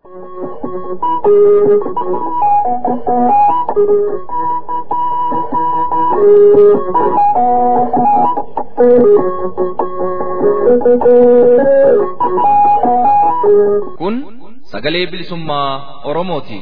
Kun sagalee bilisummaa Oromooti.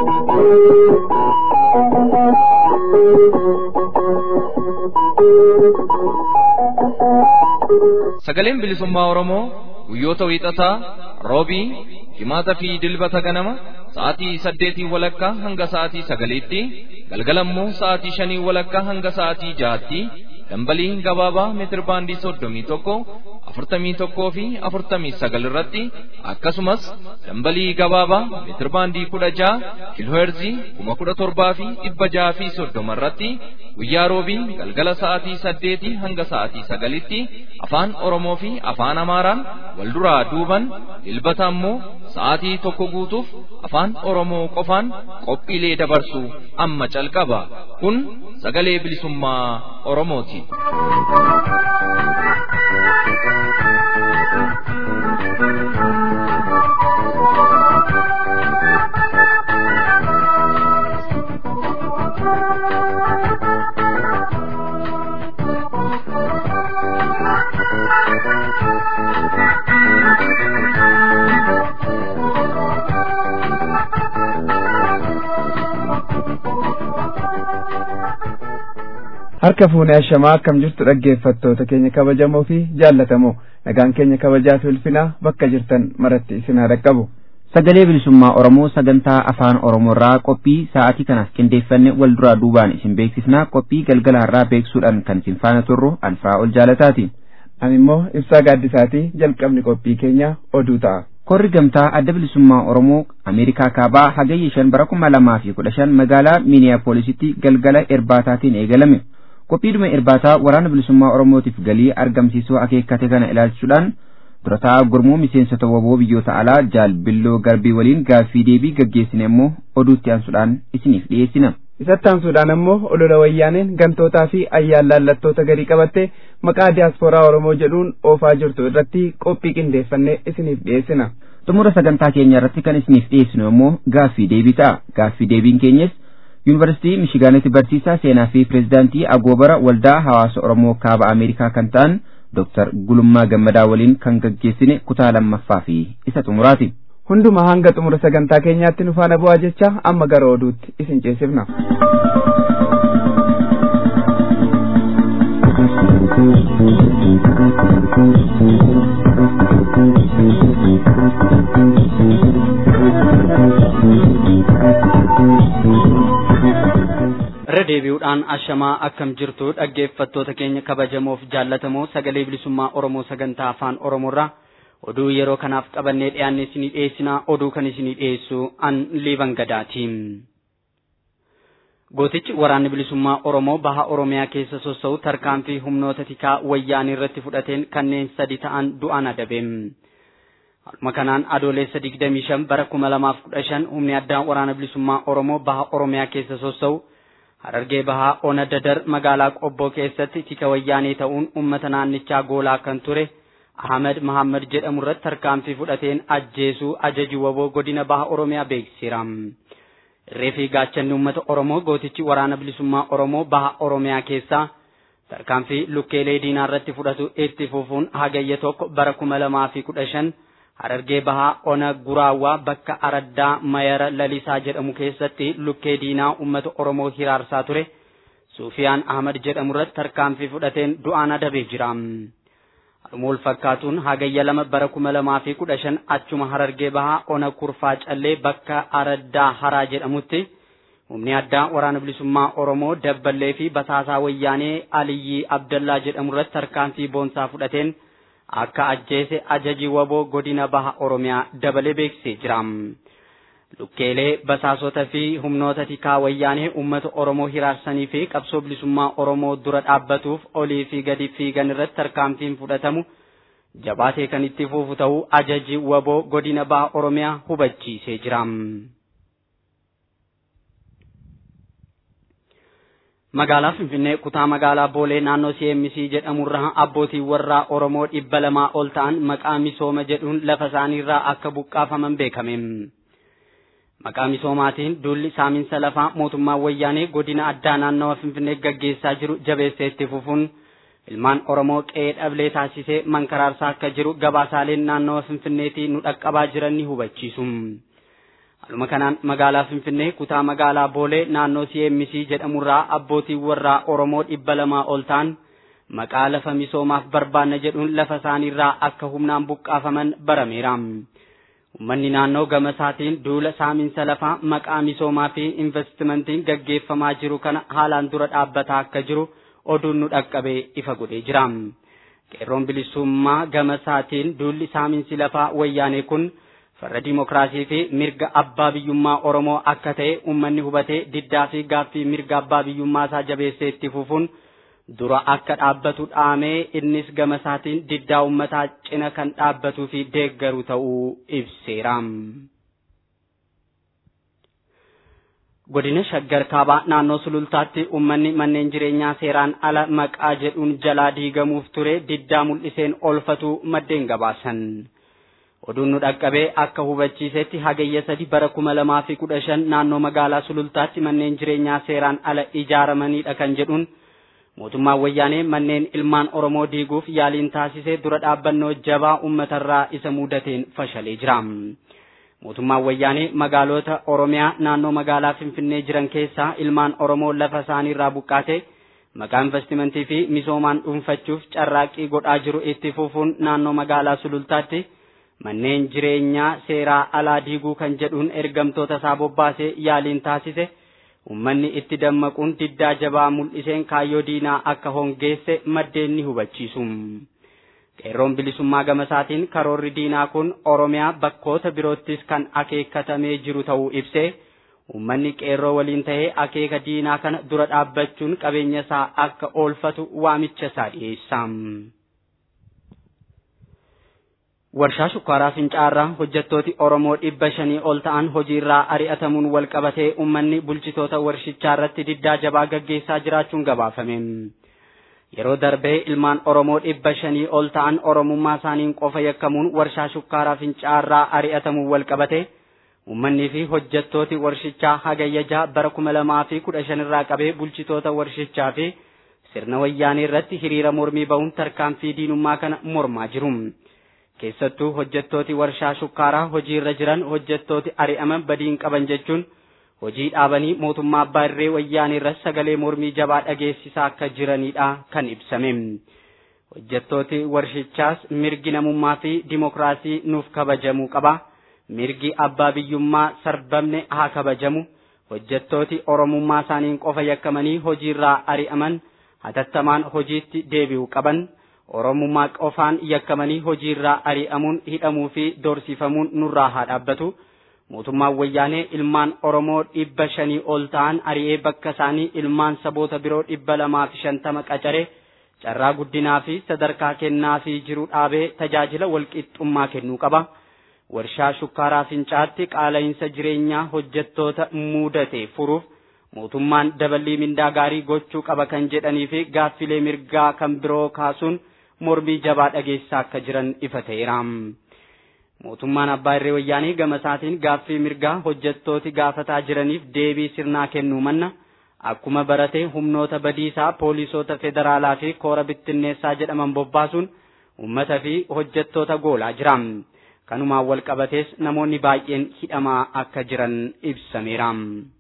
Sagaleen bilisummaa Oromoo guyyoota wiixataa roobii jimaata fi dilbata ganama sa'aatii saddeetii walakkaa hanga sa'aatii sagaliitti galgalammoo sa'aatii shanii walakkaa hanga sa'aatii jahaatti dambalii gabaabaa meetir baandii soddomii tokko afurtamii tokkoo fi afurtamii sagal irratti akkasumas dambalii gabaabaa meetir baandii kudha jaha kiilooherzii kuma kudha torbaa fi dhibba jaha fi soddoma irratti guyyaa roobii galgala sa'aatii saddeetii hanga sa'aatii sagalitti afaan oromoo fi afaan amaaraan wal duraa duuban dilbata ammoo sa'aatii tokko guutuuf afaan oromoo qofaan qophiilee dabarsu amma calqaba kun sagalee bilisummaa oromooti. harka fuunee ashamaa akkam jirtu dhaggeeffattoota keenya kabajamoo fi jaallatamoo nagaan keenya kabajaa fi ulfinaa bakka jirtan maratti isin haa dhaqqabu. Sagalee bilisummaa Oromoo sagantaa afaan Oromoorraa qophii sa'aatii kanaaf qindeeffanne wal duraa duubaan isin beeksisnaa qophii galgala har'aa beeksuudhaan kan isin faana turru alfaa ol jaalataati. Ani immoo ibsaa gaaddisaatii jalqabni qophii keenya oduu ta'a. Korri gamtaa adda bilisummaa Oromoo Ameerikaa kaabaa hagayya shan bara kuma lamaa fi kudha shan magaalaa Miiniyaapooolisitti galgala erbaataatiin eegalame. qophiidhuma irbaataa waraana bilisummaa oromootiif galii argamsiisuu akeekkate kana ilaalchuudhaan durataa gurmuu miseensota waboo biyyoota alaa jaal billoo garbii waliin gaaffii deebii gaggeessine immoo oduutti aansuudhaan isiniif dhiyeessina. isatti aansuudhaan ammoo olola wayyaaneen gantootaa fi ayyaan laallattoota garii qabattee maqaa diyaaspooraa oromoo jedhuun oofaa jirtu irratti qophii qindeeffannee isiniif dhiyeessina. xumura sagantaa keenya irratti kan isiniif dhiyeessinu immoo gaaffii deebii ta'a gaaffii deebiin keenyas yuunivarsiitii mishigaanitti barsiisaa seenaa fi pireezidaantii agoobara waldaa hawaasa oromoo kaaba ameerikaa kan ta'an dooktar gulummaa gammadaa waliin kan gaggeessine kutaa lammaffaa fi isa xumuraati. hunduma hanga xumura sagantaa keenyaatti nu faana bu'aa jecha amma gara oduutti isin ceesifna. irra deebi'uudhaan ashamaa akkam jirtu dhaggeeffattoota keenya kabajamoof jaallatamoo sagalee bilisummaa oromoo sagantaa afaan oromoorraa oduu yeroo kanaaf qabannee dhiyaanne isinii dhiyeessinaa oduu kan isinii dhiyeessu an liiban gadaati. gootichi waraanni bilisummaa oromoo baha oromiyaa keessa sossa'u tarkaanfii humnoota tikaa wayyaanii irratti fudhateen kanneen sadi ta'an du'aan adabe. Haaluma kanaan adoolessa 25 bara 2015 humni addaa waraana bilisummaa oromoo baha oromiyaa keessa sossa'u Harargee bahaa ona dadar magaalaa qobboo keessatti tika wayyaanee ta'uun uummata naannichaa goolaa kan ture Ahmed Mahammad jedhamu irratti tarkaanfii fudhateen ajjeesuu ajaji waboo godina baha Oromiyaa beeksiseera. Irree fi gaachanni uummata Oromoo gootichi waraana bilisummaa Oromoo baha Oromiyaa keessaa tarkaanfii lukkeelee diinaa irratti fudhatu itti fufuun hagayya tokko bara kuma lamaa fi kudha shan Harargee bahaa ona guraawwaa bakka araddaa mayara lalisaa jedhamu keessatti lukkee diinaa uummata Oromoo hiraarsaa ture Suufiyaan Ahmad jedhamu irratti tarkaanfii fudhateen du'aan adabee jira. Haaluma wal fakkaatuun hagayya lama bara kuma lamaa fi kudha shan achuma Harargee bahaa ona kurfaa callee bakka araddaa haraa jedhamutti humni addaa waraana bilisummaa Oromoo dabballee fi basaasaa wayyaanee Aliyyii Abdallaa jedhamu irratti tarkaanfii boonsaa fudhateen akka ajjeese ajaji waboo godina baha oromiyaa dabalee beeksisee jira. Lukkeelee basaasota fi humnoota tikaa wayyaanee uummata Oromoo hiraarsanii fi qabsoo bilisummaa Oromoo dura dhaabbatuuf olii fi gadi fiigan irratti tarkaanfiin fudhatamu jabaatee kan itti fufu ta'uu ajaji waboo godina baha oromiyaa hubachiisee jira. magaalaa finfinnee kutaa magaalaa boolee naannoo cmc jedhamurraa abbootiin warraa oromoo dhibba lamaa ol ta'an maqaa misooma jedhuun lafa isaaniirraa akka buqqaafaman beekame Maqaa misoomaatiin duulli saaminsa lafaa mootummaa wayyaanee godina addaa naannawa Finfinnee gaggeessaa jiru jabeessee itti fufuun ilmaan Oromoo qe'ee dhablee taasisee mankaraarsaa akka jiru gabaasaaleen naannawa Finfinneetii nu dhaqqabaa jiran ni hubachiisu. Haaluma kanaan magaalaa Finfinnee kutaa magaalaa Boolee naannoo CMC jedhamurraa abbootiin warraa Oromoo dhibba lamaa ol ta'an maqaa lafa misoomaaf barbaanna jedhuun lafa isaaniirraa akka humnaan buqqaafaman barameera. Uummanni naannoo gama isaatiin duula saaminsa lafaa maqaa misoomaa fi investimentiin gaggeeffamaa jiru kana haalaan dura dhaabbataa akka jiru oduun nu dhaqqabee ifa godhee jira. Qeerroon bilisummaa gama isaatiin duulli saaminsi lafaa wayyaanee kun farra dimokiraasii fi mirga abbaa biyyummaa Oromoo akka ta'e uummanni hubatee diddaa fi gaaffii mirga abbaa biyyummaa isaa jabeessee itti fufuun dura akka dhaabbatu dhaamee innis gama isaatiin diddaa uummataa cina kan dhaabbatuu fi deeggaru ta'uu ibseera. Godina Shaggar Kaabaa naannoo Sulultaatti uummanni manneen jireenyaa seeraan ala maqaa jedhuun jalaa diigamuuf ture diddaa mul'iseen olfatu maddeen gabaasan. Oduun nu dhaqqabee akka hubachiisetti hagayya sadi bara kuma lamaa fi kudha shan naannoo magaalaa Sulultaatti manneen jireenyaa seeraan ala ijaaramanidha kan jedhuun mootummaan wayyaanee manneen ilmaan Oromoo diiguuf yaaliin taasisee dura dhaabbannoo jabaa uummatarraa isa mudateen fashalee jira. Mootummaan wayyaanee magaalota Oromiyaa naannoo magaalaa Finfinnee jiran keessaa ilmaan Oromoo lafa isaaniirraa buqqaate maqaa investimentii fi misoomaan dhuunfachuuf carraaqqii godhaa jiru itti fufuun naannoo magaalaa Sulultaatti manneen jireenyaa seeraa alaa diiguu kan jedhuun ergamtoota isaa bobbaasee yaaliin taasise. Uummanni itti dammaquun diddaa jabaa mul'iseen kaayyoo diinaa akka hongeesse maddeen ni hubachiisu. Qeerroon bilisummaa gama isaatiin karoorri diinaa kun Oromiyaa bakkoota biroottis kan akeekkatamee jiru ta'uu ibsee uummanni qeerroo waliin ta'ee akeeka diinaa kana dura dhaabbachuun qabeenya isaa akka oolfatu waamicha isaa dhiyeessa. Warshaa shukkaaraa fincaarraa hojjettooti Oromoo dhibba shanii ol ta'an hojiirraa ari'atamuun wal qabatee uummanni bulchitoota warshichaa irratti diddaa jabaa gaggeessaa jiraachuun gabaafame. Yeroo darbee ilmaan Oromoo dhibba shanii ol ta'an Oromummaa isaaniin qofa yakkamuun warshaa shukkaaraa fincaarraa ari'atamuun wal qabate uummanni fi hojjettooti warshichaa hagayya jaha bara kuma lamaa fi kudha shanirraa qabee bulchitoota warshichaa fi sirna wayyaanee irratti hiriira mormii ba'uun tarkaanfii diinummaa kana mormaa jiru. keessattuu hojjettooti warshaa shukkaaraa hojii irra jiran hojjettooti ari'aman badiin qaban jechuun hojii dhaabanii mootummaa abbaa irree wayyaanee irratti sagalee mormii jabaa dhageessisaa akka jiranidha kan ibsame. Hojjettooti warshichaas mirgi namummaa fi dimokiraasii nuuf kabajamuu qaba. Mirgi abbaa biyyummaa sarbamne haa kabajamu. Hojjettooti oromummaa isaaniin qofa yakkamanii hojiirraa ari'aman hatattamaan hojiitti deebi'uu qaban. Oromummaa qofaan yakkamanii hojiirraa ari'amuun hidhamuu fi doorsifamuun nurraa haa dhaabbatu. Mootummaan wayyaanee ilmaan Oromoo dhibba shanii ol ta'an ari'ee bakka isaanii ilmaan saboota biroo dhibba lamaa fi shantama qacaree carraa guddinaa fi sadarkaa kennaa fi jiru dhaabee tajaajila walqixxummaa kennuu qaba. Warshaa shukkaaraa fincaatti qaala'insa jireenyaa hojjettoota mudate furuuf mootummaan daballii mindaa gaarii gochuu qaba kan jedhanii fi gaaffilee mirgaa kan biroo kaasuun mormii jabaa dhageessaa akka jiran ifa ta'eera. Mootummaan abbaa irree wayyaanii gama isaatiin gaaffii mirgaa hojjettooti gaafataa jiraniif deebii sirnaa kennuu manna akkuma barate humnoota badiisaa poolisoota federaalaa fi koora bittinneessaa jedhaman bobbaasuun uummata fi hojjettoota goolaa jira. Kanumaan wal qabatees namoonni baay'een hidhamaa akka jiran ibsameera.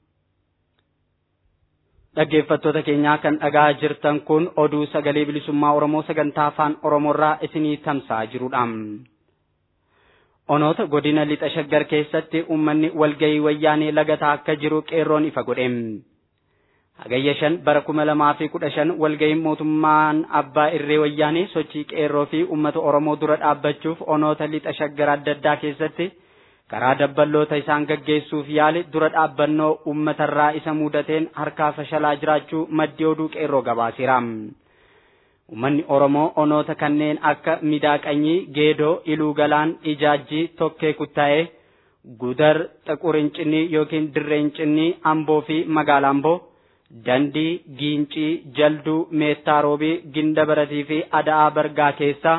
Dhaggeeffattoota keenyaa kan dhagaa jirtan kun oduu sagalee bilisummaa Oromoo sagantaa afaan Oromoorraa isinii tamsa'aa jirudha. Onoota godina lixa shaggar keessatti uummanni walgahii wayyaanee lagataa akka jiru qeerroon ifa godhe. Hagayya shan bara kuma lamaa fi kudha shan walgahiin mootummaan abbaa irree wayyaanee sochii qeerroo fi uummata Oromoo dura dhaabbachuuf onoota lixa shaggar adda addaa keessatti karaa dabballoota isaan gaggeessuuf yaali dura dhaabbannoo uummatarraa isa mudateen harkaa fashalaa jiraachuu maddi oduu qeerroo gabaaseera. Uummanni Oromoo onoota kanneen akka Midaaqanyii, Geedoo, Iluu Galaan, Ijaajjii, Tokkee Kuttaa'ee, Gudar, Xaqurincinii yookiin Dirreencinii, Amboo fi Magaalaa Amboo, Dandii, Giincii, Jalduu, Meettaa Roobii, Ginda Baratii fi Ada'aa Bargaa keessaa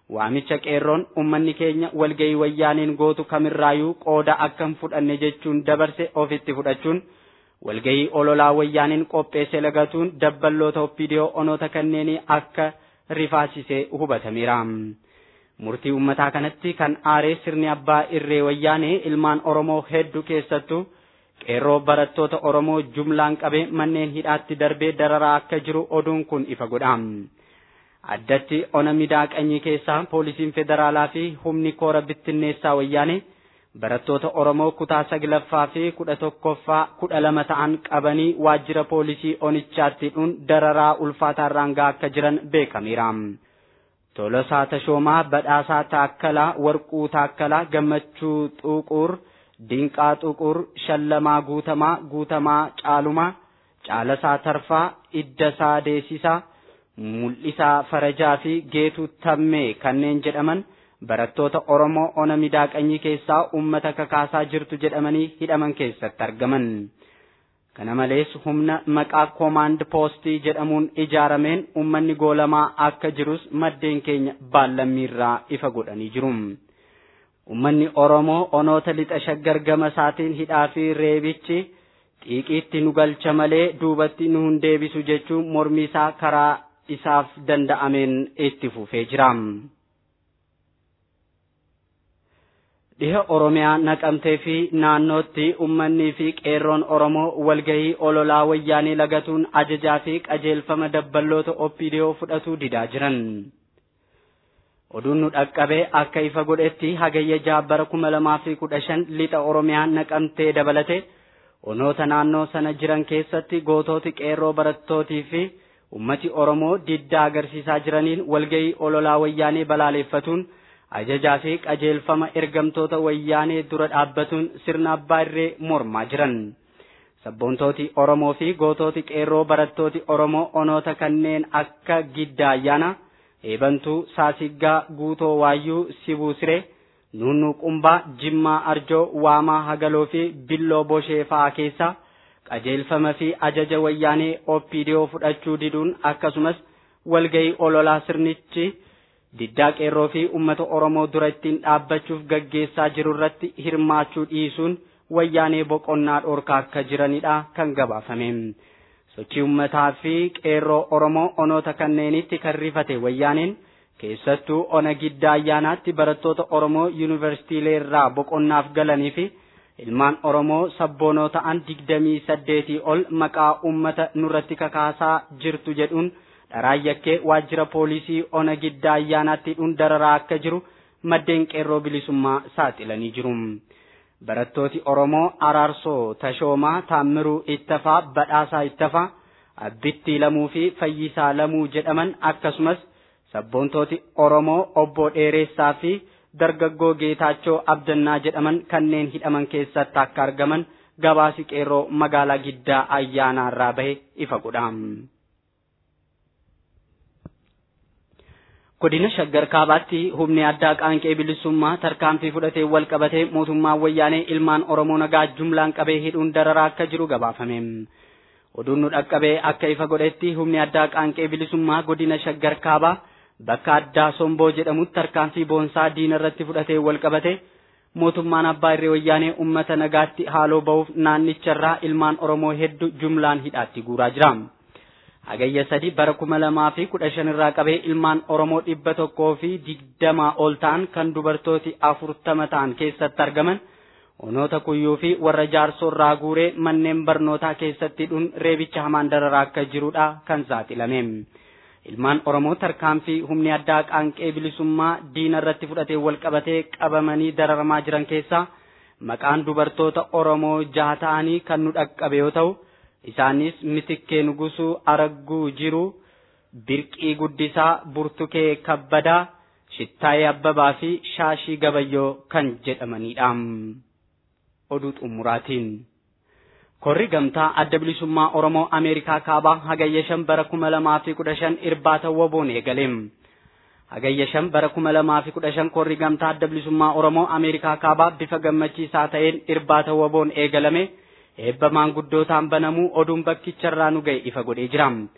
waamicha qeerroon ummanni keenya walgahii wayyaaneen gootu kamirraayyuu qooda akka hin fudhanne jechuun dabarse ofitti fudhachuun walgahii ololaa wayyaaneen qopheesse lagatuun dabballoota oppidiyoo onoota kanneenii akka rifaasisee hubatameera. Murtii ummataa kanatti kan aaree sirni abbaa irree wayyaanee ilmaan Oromoo hedduu keessattuu qeerroo barattoota Oromoo jumlaan qabee manneen hidhaatti darbee dararaa akka jiru oduun kun ifa godha. Addatti ona midaaqanyii keessaa poolisiin federaalaa fi humni koora bittinneessaa wayyaanee barattoota Oromoo kutaa saglaffaa fi kudha tokkoffaa kudha lama ta'an qabanii waajjira poolisii onichaatti dhuun dararaa ulfaataarraan gahaa akka jiran beekameera. Tolosaa Tashoomaa, Badhaasaa Taakkalaa, Warquu Taakkalaa, Gammachuu Xuquur, Dinqaa Xuquur, Shallamaa Guutamaa, Guutamaa Caalumaa, Caalasaa Tarfaa, Iddasaa Deesisaa, Mul'isaa Farajaa fi Geetuu Tammee kanneen jedhaman barattoota Oromoo ona midaaqanyii keessaa uummata kakaasaa jirtu jedhamanii hidhaman keessatti argaman. Kana malees humna maqaa koomaand poostii jedhamuun ijaarameen uummanni goolamaa akka jirus maddeen keenya baallammiirraa ifa godhanii jiru. Uummanni Oromoo onoota lixa shaggar gama isaatiin hidhaa fi reebichi xiiqiitti nu galcha malee duubatti nu hin deebisu jechuun mormii isaa karaa isaaf danda'ameen itti fufee jira. Dhiha Oromiyaa naqamtee fi naannootti ummannii fi qeerroon Oromoo walgahii ololaa wayyaanee lagatuun ajajaa fi qajeelfama dabballoota oppidiyoo fudhatuu didaa jiran. Oduun nu dhaqqabee akka ifa godhetti hagayya jaabbara kuma lamaa fi kudha shan lixa Oromiyaa naqamtee dabalate onoota naannoo sana jiran keessatti gootooti qeerroo barattootii fi ummati Oromoo diddaa agarsiisaa jiraniin walgahii ololaa wayyaanee balaaleffatuun ajajaa fi qajeelfama ergamtoota wayyaanee dura dhaabbatuun sirna abbaa irree mormaa jiran. Sabboontooti Oromoo fi gootooti qeerroo barattooti Oromoo onoota kanneen akka Giddaa Ayyaana, Eebantuu, Saasiggaa, Guutoo Waayyuu, Sibuu Siree, Nunnuu Qumbaa, Jimmaa Arjoo, Waamaa Hagaloo fi Billoo Boshee fa'aa keessaa qajeelfama fi ajaja wayyaanee OPDO fudhachuu diduun akkasumas walgahii ololaa sirnichi diddaa qeerroo fi uummata Oromoo dura ittiin dhaabbachuuf gaggeessaa jiru irratti hirmaachuu dhiisuun wayyaanee boqonnaa dhoorkaa akka jiranidha kan gabaafame. Sochii uummataa fi qeerroo Oromoo onoota kanneenitti kan rifate wayyaaneen keessattuu ona giddaa ayyaanaatti barattoota Oromoo yuunivarsiitiilee irraa boqonnaaf galanii fi ilmaan Oromoo sabboonoo ta'an digdamii saddeetii ol maqaa uummata nurratti kakaasaa jirtu jedhuun dharaan yakkee waajjira poolisii ona giddaa ayyaanaatti hidhuun dararaa akka jiru maddeen qeerroo bilisummaa saaxilanii jiru. Barattooti Oromoo Araarsoo Tashoomaa Taammiruu Ittafaa Badhaasaa Ittafaa Abbittii Lamuu fi Fayyisaa Lamuu jedhaman akkasumas sabboontooti Oromoo Obbo Dheeressaa fi dargaggoo Geetaachoo Abdannaa jedhaman kanneen hidhaman keessatti akka argaman gabaasi qeerroo magaalaa giddaa ayyaanaarraa bahe ifa godha. Godina Shaggar Kaabaatti humni addaa qaanqee bilisummaa tarkaanfii fudhatee wal qabatee mootummaan wayyaanee ilmaan Oromoo nagaa jumlaan qabee hidhuun dararaa akka jiru gabaafame. Oduun nu dhaqqabee akka ifa godhetti humni addaa qaanqee bilisummaa godina Shaggar Kaabaa bakka addaa Somboo jedhamutti tarkaanfii boonsaa diina irratti fudhatee wal qabate mootummaan abbaa irree wayyaanee uummata nagaatti haaloo ba'uuf naannicharraa ilmaan Oromoo hedduu jumlaan hidhaatti guuraa jira. Hagayya sadi bara kuma lamaa fi kudha shan irraa qabee ilmaan Oromoo dhibba tokkoo fi digdamaa ol ta'an kan dubartooti afurtama ta'an keessatti argaman onoota kuyyuu fi warra jaarsoo irraa guuree manneen barnootaa keessatti hidhuun reebicha hamaan dararaa akka jirudha kan saaxilame. Ilmaan Oromoo tarkaanfii humni addaa qaanqee bilisummaa diina irratti fudhatee wal qabatee qabamanii dararamaa jiran keessaa maqaan dubartoota Oromoo jaha ta'anii kan nu dhaqqabe yoo ta'u. isaanis mitikkee nugusuu aragguu jiru birqii guddisaa burtukee kabbadaa shittaayee abbabaa fi shaashii gabayyoo kan jedhamanidha oduu xumuraatiin korri gamtaa adda bilisummaa oromoo ameerikaa kaabaa hagayya shan bara kuma lamaa fi kudha shan irbaata woboon eegaleem hagayya shan bara kuma lamaa fi kudha shan korri gamtaa adda bilisummaa oromoo ameerikaa kaabaa bifa gammachiisaa ta'een irbaata woboon eegalame eebba maanguddootaan banamuu oduun bakkicharraa nu ga'e ifa godhee jira.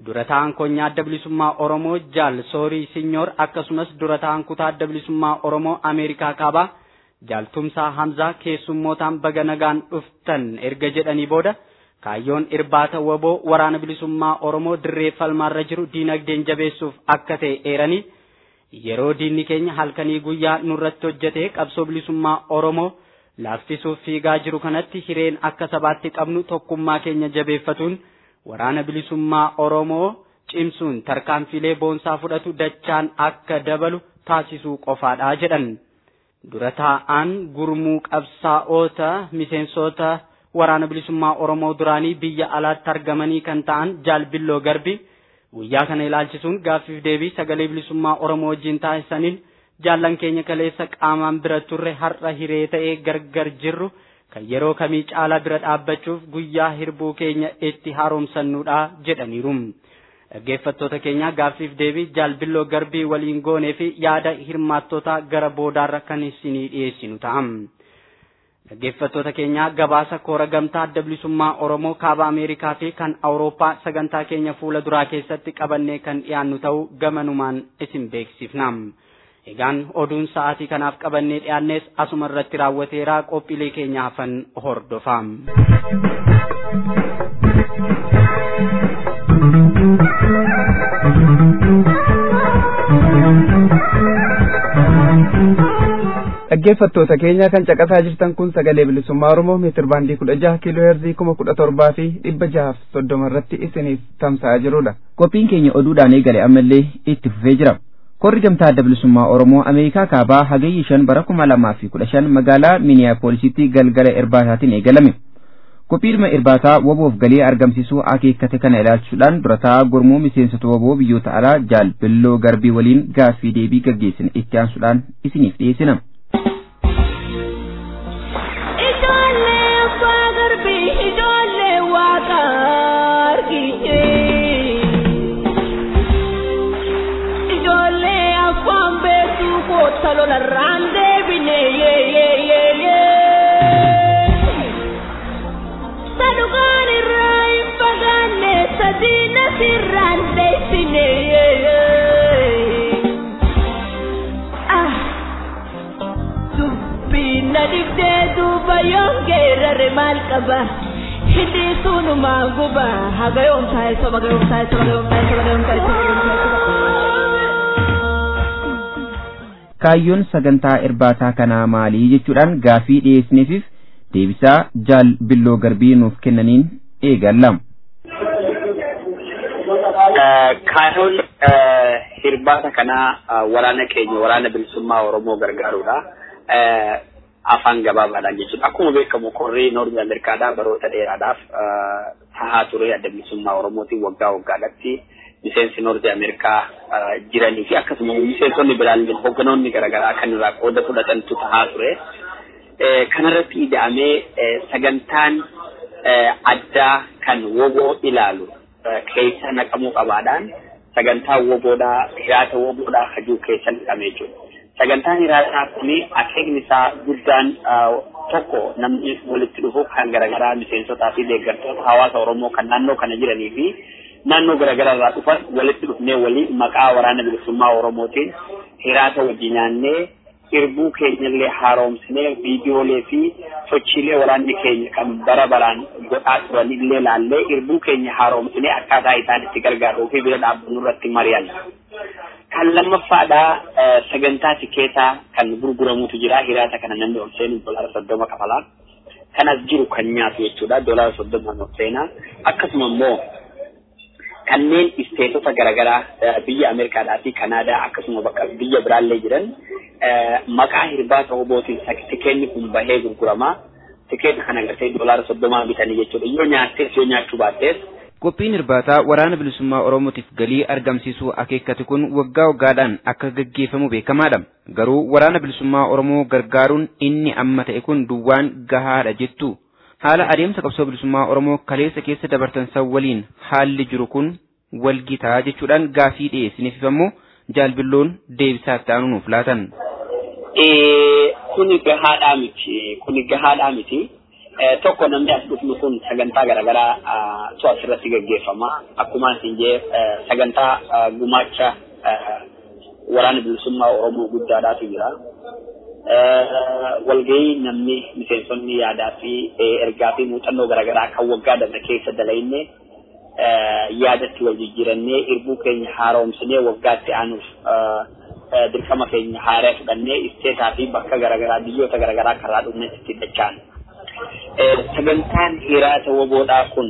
dura ta'an konyaa adda bilisummaa Oromoo Jaal Soorii Sinyoor akkasumas dura ta'an kutaa adda bilisummaa Oromoo Ameerikaa kaabaa Jaal Tumsaa Hamzaa keessummootaan baga nagaan dhuftan erga jedhanii booda kaayyoon irbaata waboo waraana bilisummaa Oromoo dirree falmaarra jiru diinagdeen jabeessuuf akka ta'e eeranii yeroo diinni keenya halkanii guyyaa nurratti hojjetee qabsoo bilisummaa Oromoo laaffisuuf fiigaa jiru kanatti hireen akka sabaatti qabnu tokkummaa keenya jabeeffatuun waraana bilisummaa Oromoo cimsuun tarkaanfilee boonsaa fudhatu dachaan akka dabalu taasisuu qofaadha jedhan. Dura taa'aan gurmuu qabsaa'oota miseensota waraana bilisummaa Oromoo duraanii biyya alaatti argamanii kan ta'an Jaalbilloo Garbi guyyaa kana ilaalchisuun gaaffiif deebii sagalee bilisummaa Oromoo wajjin taasisaniin jaallan keenya kaleessa qaamaan bira turre har'a hiree ta'ee gargar jirru kan yeroo kamii caalaa bira dhaabbachuuf guyyaa hirbuu keenya itti haaromsannuudha jedhaniiru. Dhaggeeffattoota keenya gaaffiif deebii jaalbilloo garbii waliin goonee fi yaada hirmaattota gara boodaarra kan isinii dhiyeessinu ta'a. Dhaggeeffattoota keenya gabaasa koora gamtaa adda bilisummaa Oromoo kaaba Ameerikaa fi kan Awurooppaa sagantaa keenya fuula duraa keessatti qabannee kan dhiyaannu ta'uu gamanumaan isin beeksifna. Egaan oduun sa'aatii kanaaf qabannee dhiyaannes asuma irratti raawwateera qophiilee keenya hafan hordofa. dhaggeeffattoota keenya kan caqasaa jirtan kun sagalee bilisummaa oromoo meetir baandii kudha jaha kiiloo heerzii kuma kudha torbaa fi dhibba jahaaf soddoma irratti isiniif tamsa'aa jirudha. qophiin keenya oduudhaan eegale ammallee itti fufee jira. korri gamtaa adda bilisummaa oromoo ameerikaa kaabaa hagayyi shan bara kuma lamaa fi kudha shan magaalaa miiniyaapoolisitti galgala irbaataatiin eegalame. qophiidhuma irbaataa waboof galii argamsiisuu akeekkate kana ilaalchuudhaan durataa gurmuu miseensota waboo biyyoota alaa jaal billoo garbii waliin gaaffii deebii gaggeessine itti aansuudhaan isiniif dhiyeessina. salola rande bine ye ye ye ye sadugan irrai pagane sadina sirrande sine ye ye ah dubbina dibde duba yongeerare maal qaba hindi sunu maanguba hagayoom taa'e soba gayoom taa'e soba gayoom taa'e soba gayoom taa'e soba gayoom taa'e kaayyoon sagantaa irbaataa kanaa maalii jechuudhaan gaafii dhiyeessineefis deebisaa jaal billoo garbii nuuf kennaniin eegalla. Kaayyoon irbaata kanaa waraana keenya waraana bilisummaa Oromoo gargaaruudha. Afaan gabaabaadhaan jechuudha. Akkuma beekamu korrii Noorzi Ameerikaadhaa baroota dheeraadhaaf tahaa ture adda bilisummaa Oromootiin waggaa waggaadhaatti miseensi Noorzi Ameerikaa jiranii fi akkasuma miseensonni biraan hogganoonni garaagaraa kan irraa qooda fudhatantu tahaa ture. Kanarratti ida'amee sagantaan addaa kan woboo ilaalu keessa naqamuu qabaadhaan sagantaa woboodhaa hiraata woboodhaa hajuu keessa naqamee jiru. Sagantaan hiraataa kuni akeekni isaa guddaan tokko namni walitti dhufu kan garaagaraa miseensotaa fi deeggartoota hawaasa Oromoo kan naannoo kana jiranii fi naannoo garaagaraa irraa dhufan walitti dhufnee walii maqaa waraana bilisummaa Oromootiin hiraata wajjin nyaannee irbuu keenyallee haaromsinee viidiyoolee fi sochiilee waraanni keenya kan bara baraan godhaa turanillee laallee irbuu keenya haaromsinee akkaataa isaan itti gargaaruu fi bira dhaabbannu irratti mari'an. Kan lammaffaadhaa sagantaa tikeetaa kan gurguramutu jira hiraata kana namni ol seenu doolaara soddoma kafalaa. Kanas jiru kan nyaatu jechuudha doolaara soddoma ol seenaa akkasuma immoo kanneen isteetota garaagaraa biyya Ameerikaadhaa fi Kanaadaa akkasuma bakka biyya biraallee jiran maqaa hirbaata hobootiin tikeenni kun bahee gurgurama. Tikeeta kana gartee doolaara soddomaa bitanii jechuudha. Yoo nyaattees yoo nyaachuu baattees. Qophiin irbaataa waraana bilisummaa Oromootiif galii argamsiisuu akeekkate kun waggaa waggaadhaan akka gaggeeffamu beekamaadha. Garuu waraana bilisummaa Oromoo gargaaruun inni amma ta'e kun duwwaan gahaadha jettu. haala adeemsa qabsoo bilisummaa Oromoo kaleessa keessa dabartan san waliin haalli jiru kun walgitaa jechuudhaan gaafii dhiyeessiniif ammoo jaalbilloon deebisaa itti aanu nuuf laatan. Kuni gahaadhaa miti. Kuni gahaadhaa miti. tokko namni as dhufnu kun sagantaa garaagaraa tu asirratti gaggeeffama. Akkuma isin jee sagantaa gumaacha waraana bilisummaa Oromoo guddaadhaatu jira. Walgahii namni miseensonni yaadaa fi ergaa fi muuxannoo garaagaraa kan waggaa darbe keessa dalagne yaadatti wal jijjiirannee irbuu keenya haaromsinee waggaatti aanuuf dirqama keenya haaree fudhannee isteetaa fi bakka garaagaraa biyyoota garaagaraa karaa dhufnetti itti dachaan. Sagantaan hiraata woboodhaa kun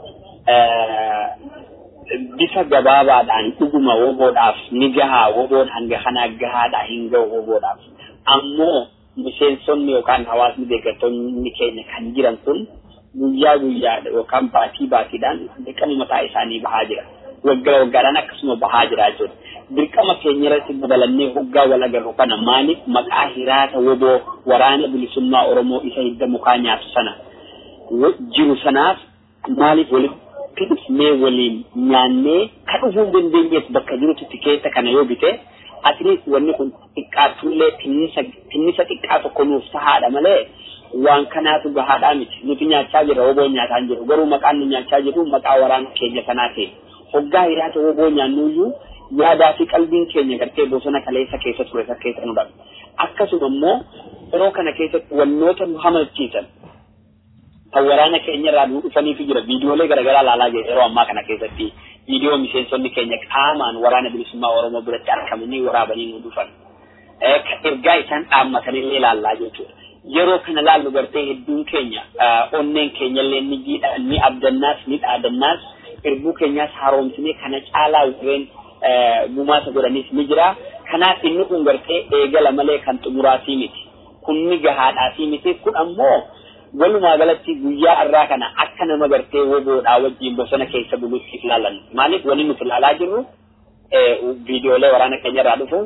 bifa gabaabaadhaan dhuguma woboodhaaf ni gahaa woboon hanga kanaa gahaadhaa hin gahu woboodhaaf. Ammoo miseensonni yookaan hawaasni deeggartoonni keenya kan jiran kun guyyaa guyyaa yookaan baatii baatiidhaan dirqama mataa isaanii bahaa jira. Waggaa waggaadhaan akkasuma bahaa jira jechuudha. Dirqama keenya irratti dabalannee hoggaa wal agarru kana maaliif maqaa hiraata woboo waraana bilisummaa Oromoo isa hidda mukaa nyaatu sana jiru sanaaf maaliif walitti dhufnee waliin nyaannee ka dhufuu hin dandeenyeef bakka jirutti tikeetta kana yoo bite atleast wanni kun xiqqaattullee tinnisa xiqqaa tokko nuuf tahaadha malee waan kanaatu gahaadhaa miti nuti nyaachaa jirra woboon nyaataa hin jiru garuu maqaan nu nyaachaa jiru maqaa waraana keenya sanaa ta'e hoggaa hiraata woboo nyaannuyyuu yaadaa fi qalbiin keenya gartee bosona kaleessa keessa ture isa keessa nu dhabe akkasuma immoo yeroo kana keessatti wannoota nu hamachiisan kan waraana keenya irraa nu dhufaniifi jira viidiyoolee garaagaraa ilaalaa jira yeroo ammaa kana keessatti viidiyoo miseensonni keenya qaamaan waraana bilisummaa oromoo biratti argamanii waraabanii nu dhufan ergaa isaan dhaammatanillee ilaallaa jechuudha. Yeroo kana laallu gartee hedduun keenya onneen keenya illee ni jiidha ni abdannaas ni dhaadannaas irbuu keenyaas haaromsinee kana caalaa warreen gumaasa godhanis ni jira. Kanaaf inni kun gartee eegala malee kan xumuraatii miti. Kun ni gahaadhaatii miti. Kun ammoo walumaa galatti guyyaa irraa kana akka nama gartee woboodhaa wajjin bosona keessa bulutti ilaalan. Maaliif wanni nuti ilaalaa jirru viidiyoolee waraana keenya irraa dhufu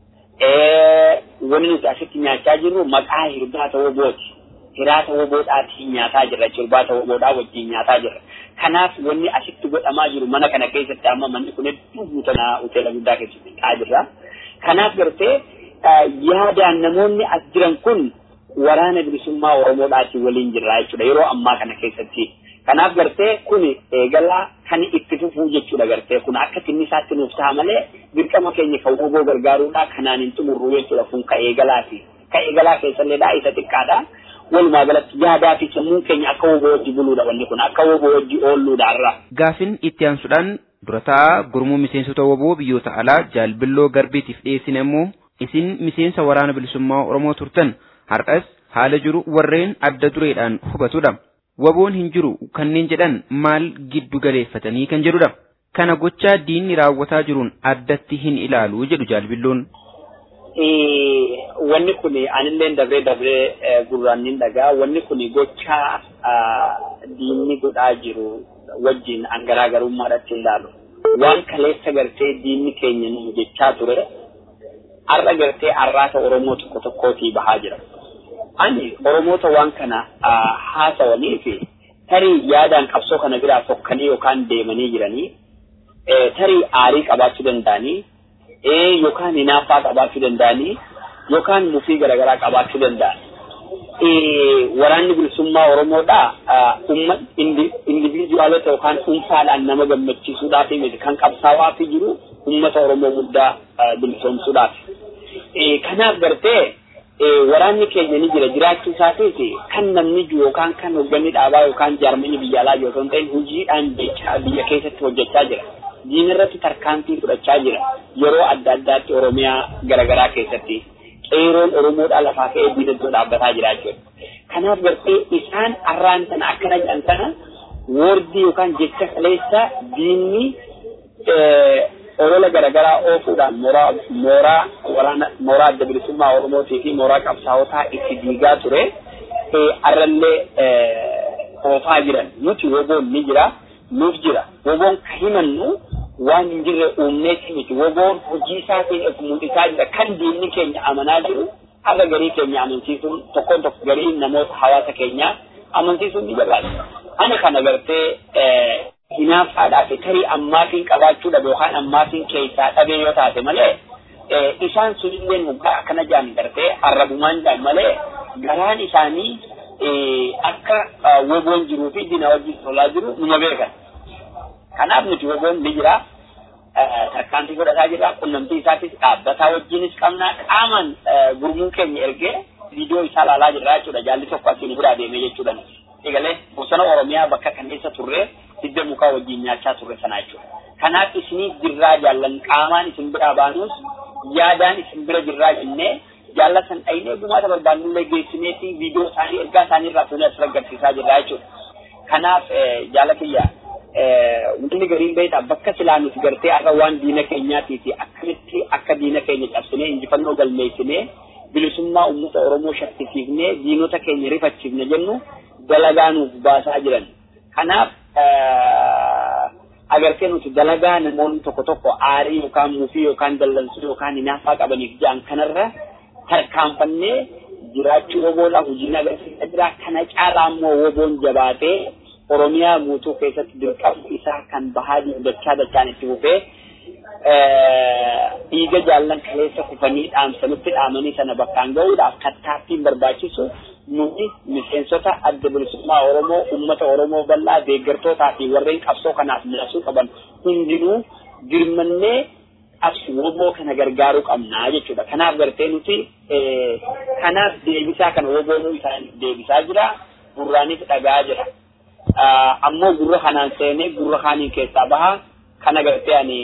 wanni nuti asitti nyaachaa jirru maqaa hirbaata wobooti. Hiraata woboodhaatiin nyaataa jirra. Hirbaata woboodhaa wajjin nyaataa jirra. Kanaaf wanni asitti godhamaa jiru mana kana keessatti amma manni kun hedduu guutanaa hoteela guddaa keessatti ta'aa jirra. Kanaaf gartee yaadaan namoonni as jiran kun waraana bilisummaa Oromoodhaatiin waliin jirra jechuudha yeroo ammaa kana keessatti. Kanaaf gartee kun eegalaa kan itti fufuu jechuudha gartee kun akka tinnisaatti nuuf ta'a malee dirqama keenya kan woboo gargaaruudhaa kanaan hin xumurru jechuudha kun ka eegalaati. Ka eegalaa keessallee isa xiqqaadha. Walumaa galatti yaadaa fi sammuun keenya akka woboo wajji buluudha wanni kun akka woboo wajji oolluudha irra. Gaafin itti aansuudhaan durataa gurmuu miseensota woboo biyyoota alaa jaalbilloo garbiitiif dhiyeessine immoo isin miseensa waraana bilisummaa Oromoo turtan har'as haala jiru warreen adda dureedhaan hubatudha. Waboon hin jiru kanneen jedhan maal giddu galeeffatanii kan jedhudha. Kana gochaa diinni raawwataa jiruun addatti hin ilaalu jedhu jaalbilloon. Wanni kun anillee dabree dabree gurraan nin dhagaa. Wanni kun gochaa diinni godhaa jiru wajjin an garaagarummaadhaatti ilaalu. Waan kaleessa gartee diinni keenya nu jechaa ture. Har'a gartee arraata Oromoo tokko tokkootii bahaa jira. ani oromoota waan kana haasawanii fi tarii yaadaan qabsoo kana biraa fokkanii yookaan deemanii jiranii tarii aarii qabaachuu danda'anii yookaan hinaaffaa qabaachuu danda'anii yookaan mufii garaagaraa qabaachuu danda'an. Waraanni bilisummaa Oromoodhaa umma indiviijuwaalota yookaan dhuunfaadhaan nama gammachiisuudhaaf miti kan qabsaawaa fi jiru uummata Oromoo guddaa bilisoomsuudhaaf. Kanaaf gartee waraanni keenya ni jira jiraachuu isaatiif kan namni jiru yookaan kan hoogganni dhaabaa yookaan jaarmanni biyya alaa jiru osoo hin ta'in hojiidhaan jechaa biyya keessatti hojjechaa jira. Diina irratti tarkaanfii fudhachaa jira yeroo adda addaatti Oromiyaa garaagaraa keessatti qeeroon Oromoodhaa lafaa ka'ee diina iddoo dhaabbataa jira jechuudha. Kanaaf gartee isaan arraan sana akkana jedhan sana woordii yookaan jecha kaleessa diinni olola garaagaraa oofuudhaan mooraa mooraa waraana mooraa adda bilisummaa Oromootii fi mooraa qabsaawotaa itti diigaa ture arrallee oofaa jiran nuti woboon ni jira nuuf jira woboon ka himannu waan hin jirre uumneeti miti woboon hojii isaatiin mul'isaa jira kan diinni keenya amanaa jiru har'a garii keenya amansiisuun tokkoon tokko garii namoota hawaasa keenyaa amansiisuun ni barbaada. Ana kana gartee hinaaffaadhaaf tarii ammaatiin qabaachuu dhabe yookaan ammaatiin keessaa dhabee yoo taate malee isaan sunillee muggaa akkana jaan gartee arrabumaan jaan malee garaan isaanii akka woboon jiruu fi diina wajjin tolaa jiru numa beekan. Kanaaf nuti woboon ni jira. Tarkaanfii godhataa jira. Qunnamtii isaatis dhaabbataa wajjinis qabna. Qaaman gurmuun keenya ergee viidiyoo isaa ilaalaa jirra jechuudha. Jaalli tokko asiin biraa deemee jechuudha. Egalee bosona Oromiyaa bakka kan keessa turre hidda mukaa wajjin nyaachaa turre sana jechuudha. Kanaaf isinii jirraa jaallan qaamaan isin biraa baanus yaadaan isin bira jirraa jennee jaallatan dhaynee gumaata barbaannullee geessineeti viidiyoo isaanii ergaa isaanii irraa fuunee asirra agarsiisaa jirra jechuudha. Kanaaf jaalatiyya wanti gariin beektaa bakka silaa nuti gartee har'a waan diina keenyaatii fi akkamitti akka diina keenya cabsinee injifannoo galmeessinee bilisummaa uummata Oromoo shakkisiifnee diinota keenya rifachiifne jennu dalagaa nuuf baasaa jiran. Kanaaf agartee nuti dalagaa namoonni tokko tokko aarii yookaan mufii yookaan dallansuu yookaan hinaaffaa qabaniif ja'an kanarra tarkaanfannee jiraachuu woboodhaa hojiin agarsiisaa jira. Kana caalaa immoo woboon jabaatee Oromiyaa guutuu keessatti dirqama isaa kan bahaa dachaa dachaan itti fufee dhiiga jaallan kaleessa kufanii dhaamsanitti dhaamanii sana bakkaan gahuudhaaf tattaaffiin barbaachisu nuti miseensota adda bilisummaa Oromoo uummata Oromoo bal'aa deeggartootaa fi warreen qabsoo kanaaf milasuu qaban hundinuu dirmannee absi woboo kana gargaaruu qabnaa jechuudha. Kanaaf gartee nuti kanaaf deebisaa kana woboonuu isaaniif deebisaa jira. Gurraanis dhagaa jira. Ammoo gurra kanaan seenee gurra kaaniin keessaa baha. Kana gartee ani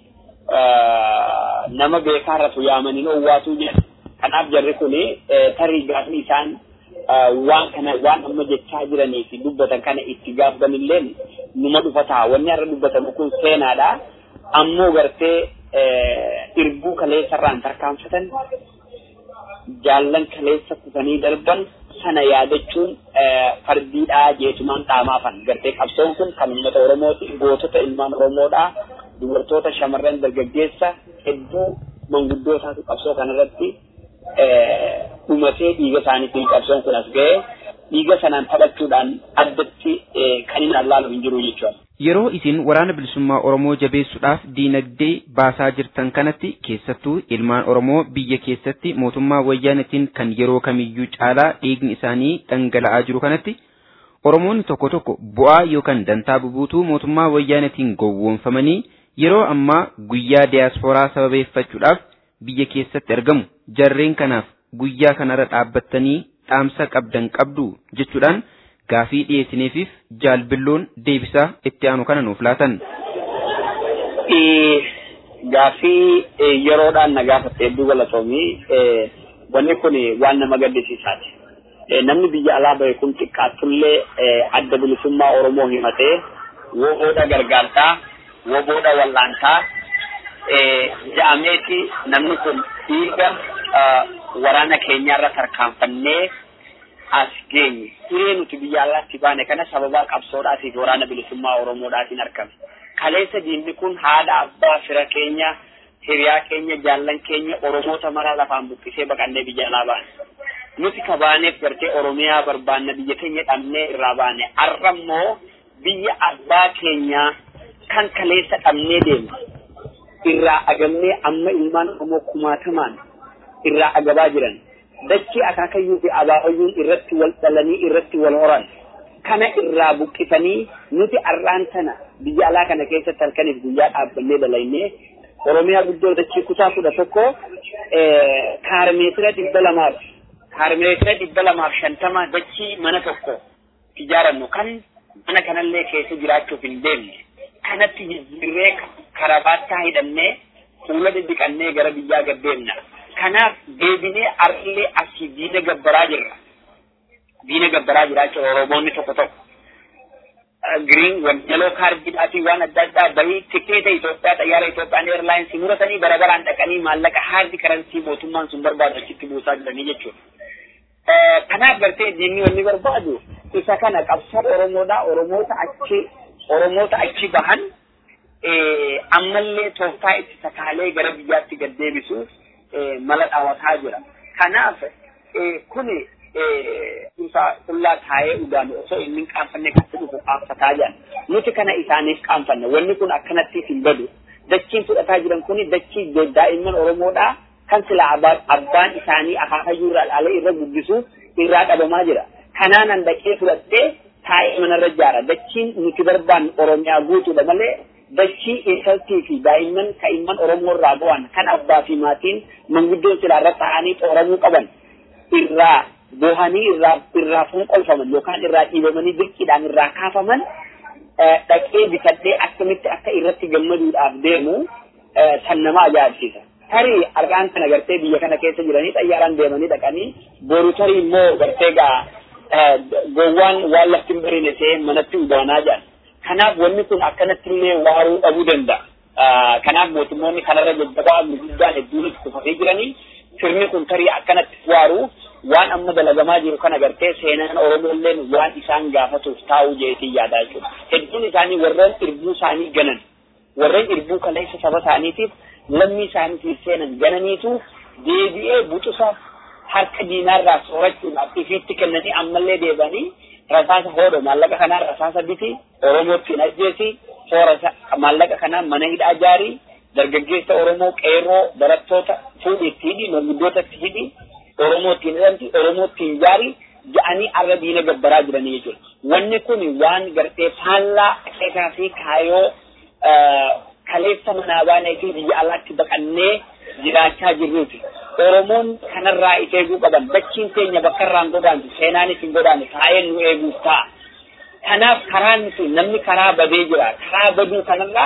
nama beekaa irratti yaamanii owwaatuu jira. Kanaaf jarri kuni tarii gaafni isaan waan kana waan amma jechaa jiranii fi dubbatan kana itti gaafatanillee numa dhufa ta'a. Wanni har'a dubbatamu kun seenaadha. Ammoo gartee irbuu kaleessa irraan tarkaanfatan jaallan kaleessa kutanii darban sana yaadachuun fardiidhaa jeetumaan dhaamaafan gartee qabsoon kun kan uummata Oromooti gootota ilmaan Oromoodhaa dubartoota shamarran dargaggeessa hedduu manguddootaatu qabsoo kanarratti dhumatee dhiiga isaaniitiin qabsoon kun as ga'e dhiiga sanaan taphachuudhaan addatti kan hin allaalu hin jiru jechuudha. Yeroo isin waraana bilisummaa Oromoo jabeessuudhaaf diinagdee baasaa jirtan kanatti keessattuu ilmaan Oromoo biyya keessatti mootummaa wayyaanetiin kan yeroo kamiyyuu caalaa dhiigni isaanii dhangala'aa jiru kanatti Oromoonni tokko tokko bu'aa yookaan dantaa bubuutuu mootummaa wayyaanetiin gowwoomfamanii yeroo ammaa guyyaa diyaaspooraa sababeeffachuudhaaf biyya keessatti argamu jarreen kanaaf guyyaa kanarra dhaabbattanii dhaamsa qabdan qabdu jechuudhaan gaafii dhiyeessineefiif jaalbilloon deebisaa itti aanu kana nuuf laatan. Gaafii yeroodhaan na gaafatte hedduu galatoomii wanni kun waan nama gaddisiisaati. Namni biyya alaa bahe kun xiqqaattullee adda bilisummaa Oromoo himatee woboodha gargaartaa, woboodha wallaantaa ja'ameeti namni kun dhiiga waraana keenyaarra tarkaanfannee as geenye hiree nuti biyya alaatti baane kana sababaa qabsoodhaatiif waraana bilisummaa oromoodhaatiin argame kaleessa diinni kun haadha abbaa fira keenya hiriyaa keenya jaallan keenya oromoota maraa lafaan buqqisee baqannee biyya alaa baane nuti kabaaneef gartee oromiyaa barbaanna biyya keenya dhabnee irraa baane har'a immoo biyya abbaa keenyaa kan kaleessa dhabnee deemne irraa agamnee amma ilmaan oromoo kumaatamaan irraa agabaa jiran dachii akaakayyuu fi abaabayyuun irratti wal dhalanii irratti wal horan kana irraa buqqifanii nuti arraan tana biyya alaa kana keessatti halkaniif guyyaa dhaabbannee dalaynee oromiyaa guddoo dachii kutaa kudha tokko kaarmeetira dhibba lamaaf kaarmeetira dhibba lamaaf shantama dachii mana tokko ijaarannu kan mana kanallee keessa jiraachuuf hin deemne kanatti jijjiirree karabaattaa hidhannee fuula diddiqannee gara biyyaa gaddeemna. kanaaf deebinee arlee asii diina gabbaraa jirra. Diina gabbaraa jira jechuudha Oromoonni tokko tokko. Giriin wanjaloo kaardiidhaa fi waan adda addaa bahii tikeeta Itoophiyaa xayyaara Itoophiyaan eirlaayinsii muratanii bara baraan dhaqanii maallaqa haardi karansii mootummaan sun barbaadu achitti buusaa jiranii jechuudha. Kanaaf gartee diinni wanni barbaadu isa kana qabsoo Oromoodhaa Oromoota achi Oromoota achi bahan ammallee tooftaa itti sakaalee gara biyyaatti gad deebisuuf mala dhawataa jira. Kanaaf kuni qullaa taa'ee udaan osoo inni hin qaanfanne kan dhufu qaanfataa jiran. Nuti kana isaaniif qaanfanne. Wanni kun akkanatti hin badu. Dachiin fudhataa jiran kuni dachii daa'imman Oromoodhaa kan sila abbaan isaanii akaakayyuu irraa dhaalee irra guddisu irraa dhabamaa jira. Kanaanan dhaqee fudhattee taa'ee manarra ijaara dachiin nuti barbaannu oromiyaa guutuudha malee dachii intaltii fi daa'imman kaa'imman oromoo irraa bu'an kan abbaa fi maatiin manguddoon silaa irra taa'anii xooramuu qaban irraa bohanii irraa irraa fonqolfaman yookaan irraa dhiibamanii dirqiidhaan irraa kaafaman dhaqee bitadhee akkamitti akka irratti gammaduudhaaf deemu san nama ajaa'ibsiisa. Tarii argaan kana gartee biyya kana keessa jiranii xayyaaraan deemanii dhaqanii boru tarii immoo gartee gaa gowwaan waan lafti hin bariine ta'ee manatti udaanaa jedhan. Kanaaf wanni kun akkanatti illee waaruu dhabuu danda'a. Kanaaf mootummoonni kanarra jajjabaa guddaan hedduun itti kufatee jiranii sirni kun tarii akkanatti waaruu waan amma dalagamaa jiru kana gartee seenaan Oromoolleen waan isaan gaafatuuf taa'uu jeetii yaadaa jechuudha. Hedduun isaanii warreen irbuu isaanii ganan warreen irbuu kaleessa saba isaaniitiif lammii isaaniitiif seenan gananiitu deebi'ee butusa harka diinaarraa soorachuudhaaf ifiitti kennanii ammallee deebanii rasaasa hoodho maallaqa kanaan rasaasa biti Oromootti hin ajjeesi soora maallaqa kanaan mana hidhaa jaarii dargaggeessa Oromoo qeerroo barattoota fuudhi itti hidhi manguddoota itti hidhi Oromootti hin hidhamti Oromootti hin jaari ja'anii arra diina gabbaraa jiranii jechuudha. Wanni kun waan gartee faallaa qeesaa fi kaayoo kaleessa manaa baanee fi biyya alaatti baqannee jiraachaa jirruuti. Oromoon kanarraa of eeguu qaban dachiin keenya bakka irraan godaantu seenaanis hin godaanne taa'ee nu eeguuf ta'a. Kanaaf karaan nuti namni karaa badee jira. Karaa baduu kanarraa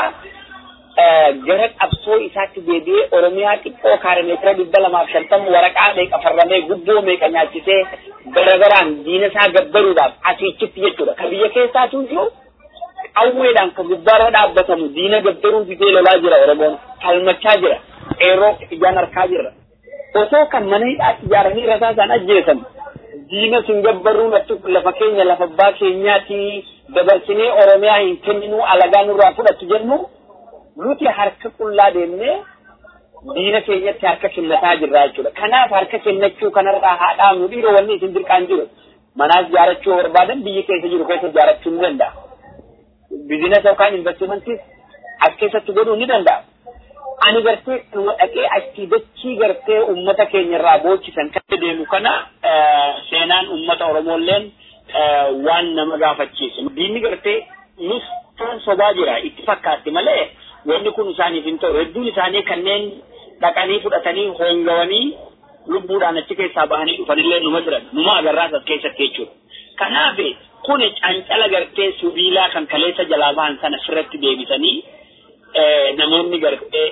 gara qabsoo isaatti deebi'ee Oromiyaa xiqqoo kaarimeetira dhibba lamaaf shantama waraqaa meeqa farramee gubboo meeqa nyaachisee barabaraan diina isaa gabbaruudhaaf asiichitti jechuudha. Ka biyya keessaatu iyyuu qawweedhaan ka gubbaarra dhaabbatamu diina gabbaruu fidee lolaa jira Oromoon falmachaa jira. Qeerroo ijaan harkaa jirra. Osoo kan mana hidhaatti ijaaranii rasaasaan ajjeesan diina sin gabbaruu lafa keenya lafa abbaa keenyaati dabarsinee Oromiyaa hin kenninuu alagaa nurraa fudhattu jennu nuti harka qullaa deemnee diina keenyatti harka kennataa jirra jechuudha. Kanaaf harka kennachuu kanarraa haa dhaabnu dhiiroo wanni isin dirqaan jiru. Manaas ijaarachuu barbaadan biyyi keessa jiru keessa ijaarachuu ni danda'a. Bizinesa yookaan investimentis as keessatti godhuu ni danda'a. Ani gartee dhaqee achii dachii gartee uummata keenya irraa boochisan kan deemu kana seenaan uummata Oromoolleen waan nama gaafachiisu. Diinni gartee nus kan sobaa jira itti fakkaatti malee wanni kun isaaniif hin ta'u hedduun isaanii kanneen dhaqanii fudhatanii hoongawanii lubbuudhaan achi keessaa bahanii dhufanillee numa jiran numa agarraas as keessatti jechuudha. Kanaaf kun cancala gartee sibiilaa kan kaleessa jalaa bahan sana sirratti deebisanii namoonni gartee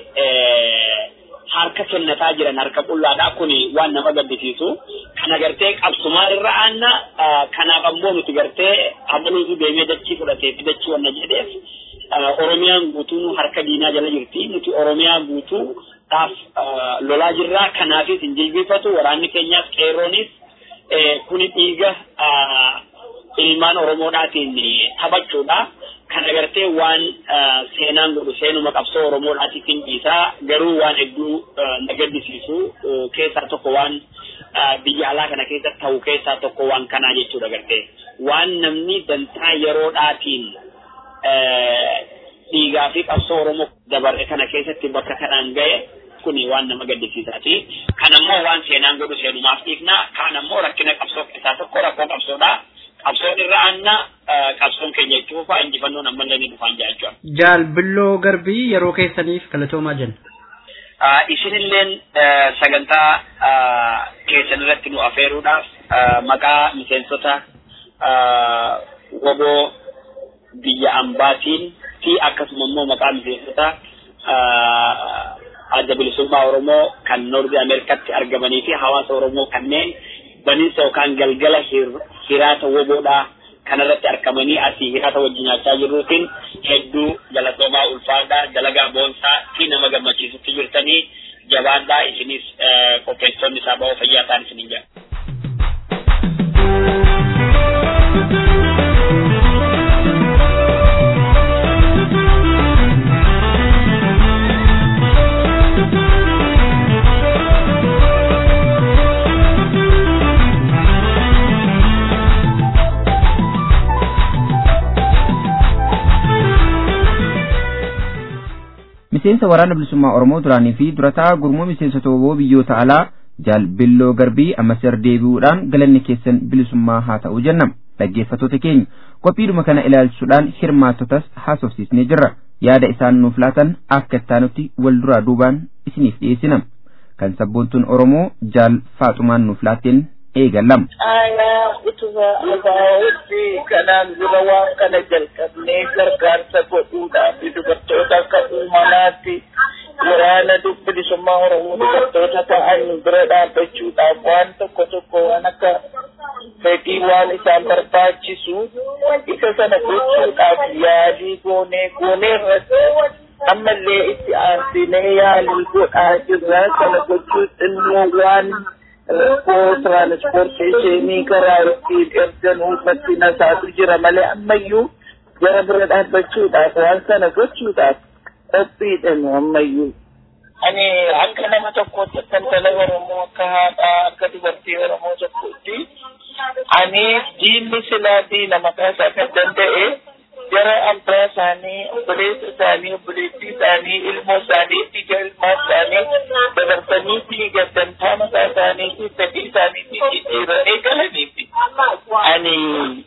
harka kennataa jiran harka qullaadhaa kun waan nama gaddisiisu kana gartee qabsumaa irra aanna kanaaf ammoo nuti gartee amaluutu deemee dachii fudhateef dachii wanna jedheef Oromiyaan guutuu harka diinaa jala jirti. Nuti Oromiyaa guutuu dhaaf lolaa jirra. Kanaafis hin jilbifatu. Waraanni keenyaas qeerroonis kuni dhiiga ilmaan Oromoodhaatiin taphachuudha. Kana gartee waan seenaan godhu seenuma qabsoo Oromoodhaatiif hin dhiisaa garuu waan hedduu na gaddisiisu keessaa tokko waan biyya alaa kana keessa ta'u keessaa tokko waan kanaa jechuudha gartee. Waan namni dantaa yeroodhaatiin dhiigaa fi qabsoo Oromoo dabarre kana keessatti bakka kanaan ga'e kuni waan nama gaddisiisaati. Kan ammoo waan seenaan godhu seenumaaf dhiifna. Kaan ammoo rakkina qabsoo keessaa tokko rakkoo qabsoodha. Qabsoon irra aanna qabsoon keenya jechuuf injifannoon ammallee ni dhufaan jechuudha. Jaal Billoo Garbii yeroo keessaniif galatoomaa jenna. Isinilleen sagantaa keessan irratti nu afeeruudhaaf maqaa miseensota woboo biyya ambaatiin fi akkasuma immoo maqaa miseensota adda bilisummaa Oromoo kan Noordi Ameerikaatti argamanii fi hawaasa Oromoo kanneen baniinsa yookaan galgala hiraata woboodhaa kanarratti argamanii asii hiraata wajjin nyaachaa jirruutiin hedduu galatoomaa ulfaadhaa dalagaa boonsaa fi nama gammachiisutti jirtanii jabaadhaa isinis qopheessonni isaa ba'oo fayyaa ta'an isinin jedha. miseensa waraana bilisummaa Oromoo duraanii fi durataa gurmuu miseensota woboo biyyoota alaa jaal billoo garbii ammas deebi'uudhaan galanni keessan bilisummaa haa ta'u jennam dhaggeeffattoota keenya qophiidhuma kana ilaalchisuudhaan hirmaattotas haasofsiisnee jirra yaada isaan nuuf laatan akka ittaanutti wal duraa duubaan isiniif dhiyeessina kan sabboontuun oromoo jaal faaxumaan nuuf laatteen eegallam. Aayaa utuma abaa'otti kanaan dura waan kana jalqabnee gargaarsa godhuudhaaf dubartoota akka uumamaatti waraana bilisummaa Oromoo dubartoota ta'an bira dhaabbachuudhaaf waan tokko tokko waan akka fedhii waan isaan barbaachisu isa sana gochuudhaaf yaalii goonee goonee irratti ammallee itti aansinee yaalii godhaa jirra sana gochuun immoo waan rakkoo tiraanspoorteeshinii karaa ittiin erganuu irratti nasaatu jira malee ammayyuu jara bira dhaabbachuudhaaf waan sana gochuudhaaf qophiidhamu ammayyuu. Ani akka nama tokkootti akka intala Oromoo akka haadhaa akka dubartii Oromoo tokkootti ani diinni silaa diina maqaa isaa kan danda'e jara abbaa isaanii obboleessa isaanii obboleettii isaanii ilmoo isaanii dhiiga ilmaa isaanii dabarsanii fi gaddantaa mataa isaanii fi fedhii isaanii fi jijjiiranii galaniiti. Ani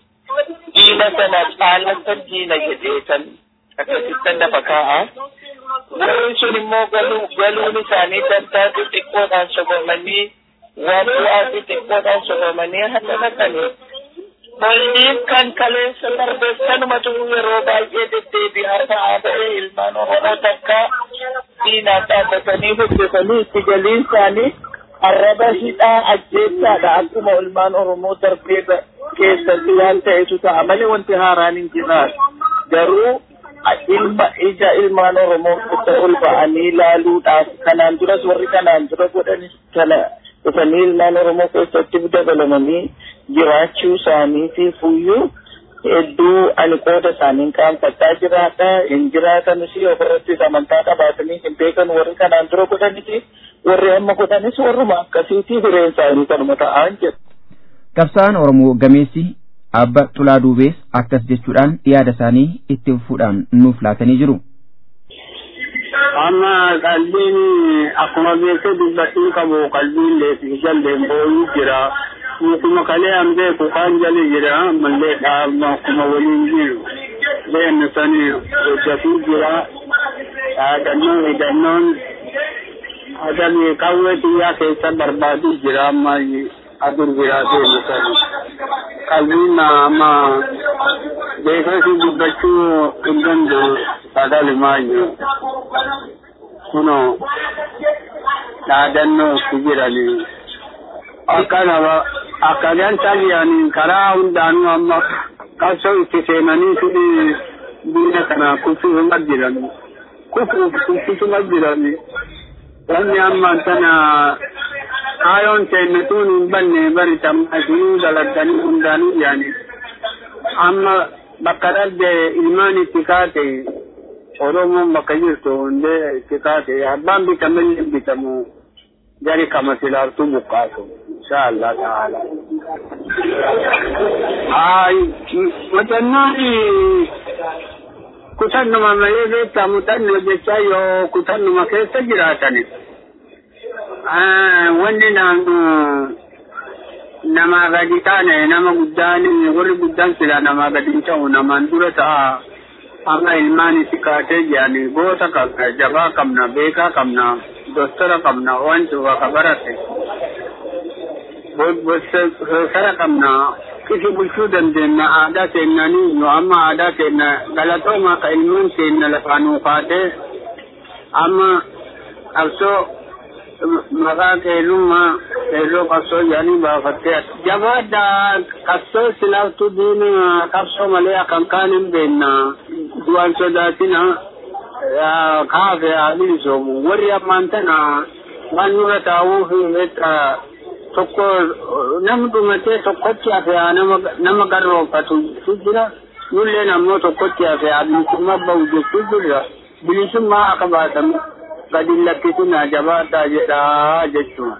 diina sana caalatan diina jedhee kan akkasittan lafa kaa'a. Warri sun immoo galuu galuun isaanii dantaa xixiqqoodhaan sobamanii waan bu'aa xixiqqoodhaan sobamanii hanga dhaqanii. Bolliin kan kaleessa darbeessanumatu yeroo baay'ee deddeebi'aa ta'aa ta'e ilmaan Oromoo takka diinaan dhaabbatanii hojjetanii itti galiin isaanii arraba hidhaa ajjeessaadha akkuma ilmaan Oromoo darbee keessatti waan ta'etu ta'a malee wanti haaraan hin jiraan garuu ilma ija ilmaan Oromoo keessa ol ba'anii ilaaluudhaaf kanaan duras warri kanaan dura godhanis kana dhufanii ilmaan Oromoo keessatti dabalamanii jiraachuu isaaniitiif iyyuu hedduu ani qooda isaaniin qaanfachaa jiraadha hin jiraatanis ofirrattis amantaa qabaatanii hin beekan warri kanaan dura godhanis warri amma godhanis warruma akkasiitii hireen isaanii kanuma ta'an jedhu. Qabsaan Oromoo gameessi abba Xulaa Duubees akkas jechuudhaan yaada isaanii itti fufuudhaan nuuf laatanii jiru. Amma qalbiin akkuma beekte dubbachuu qabu qalbiin leefi jalleen boo'uu jira. Mukuma kalee an beeku kan jali jira ammallee dhaabma akkuma waliin jiru. Leennu sani hojjatuu jira. Dhaadannoon hidhannoon adabii qawwee xiyyaa keessa barbaaduu jira amma adur biraa deemu sani. Qalbiin amma beekasi dubbachuu hin danda'u sagalimaayyuu. Kuno dhaadannoo itti jiranii. Akkanaba akkanaan tajaajilanii karaa hundaanuu amma qabsoo itti seenanii fidhi diina kana kuffisuma jiran. Kuffisuma jiran. Wanni amma tana kaayoon seennatuun hin banne bari tammaashuu dalagganii hundaanuu yaani. Amma bakka dhabde ilmaan itti kaate Oromoon bakka jirtu hundee itti kaate abbaan bitamillee bitamu jari kama silaartuu buqqaasu. insha Allah ta'ala. Ay, mutannooni kutannuma malee beektaa mutannoo jecha yoo kutannuma keessa jiraatani. Wanni naannoo namaa gadi taane nama guddaan warri guddaan sila namaa gadi hin ta'u namaan dura ta'a. Amma ilmaan itti kaatee jirani goota qabna jabaa qabna beekaa qabna dostora qabna wanti bakka barate. sara qabna kisi bulchuu dandeenya aadaa keennanii nu amma aadaa keenna galatooma ka ilmoon keenya lafaanuu kaatee amma qabsoo maqaa qeellummaa qeelloo qabsoo jedhanii baafattee jabaadha qabsoo silaaftuu diina qabsoo malee akkan kaan hin beenna du'aan sodaatina kaafe haa bilisoomu warri ammaan tana waan nurra taa'uuf tokko namni dhumatee tokkotti hafe nama nama garroofatu jira nulleen ammoo tokkotti hafe bilisummaa bahu jechuu jirra bilisummaa akka baatamu gadi lakkisinaa jabaadhaa jedhaa jechuudha.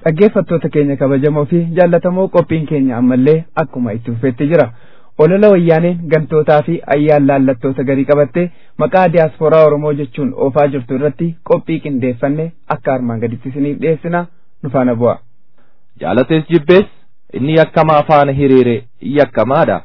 dhaggeeffattoota keenya kabajamoo fi jaallatamoo qophiin keenya ammallee akkuma itti fufeetti jira olola wayyaaneen gantootaa fi ayyaan laallattoota garii qabattee maqaa diyaasporaa oromoo jechuun oofaa jirtu irratti qophii qindeeffanne akka armaan gaditti isiniif dhiyeessina nu faana bu'a. jaalatees jibbees inni yakkamaa faana hiriire yakkamaadha.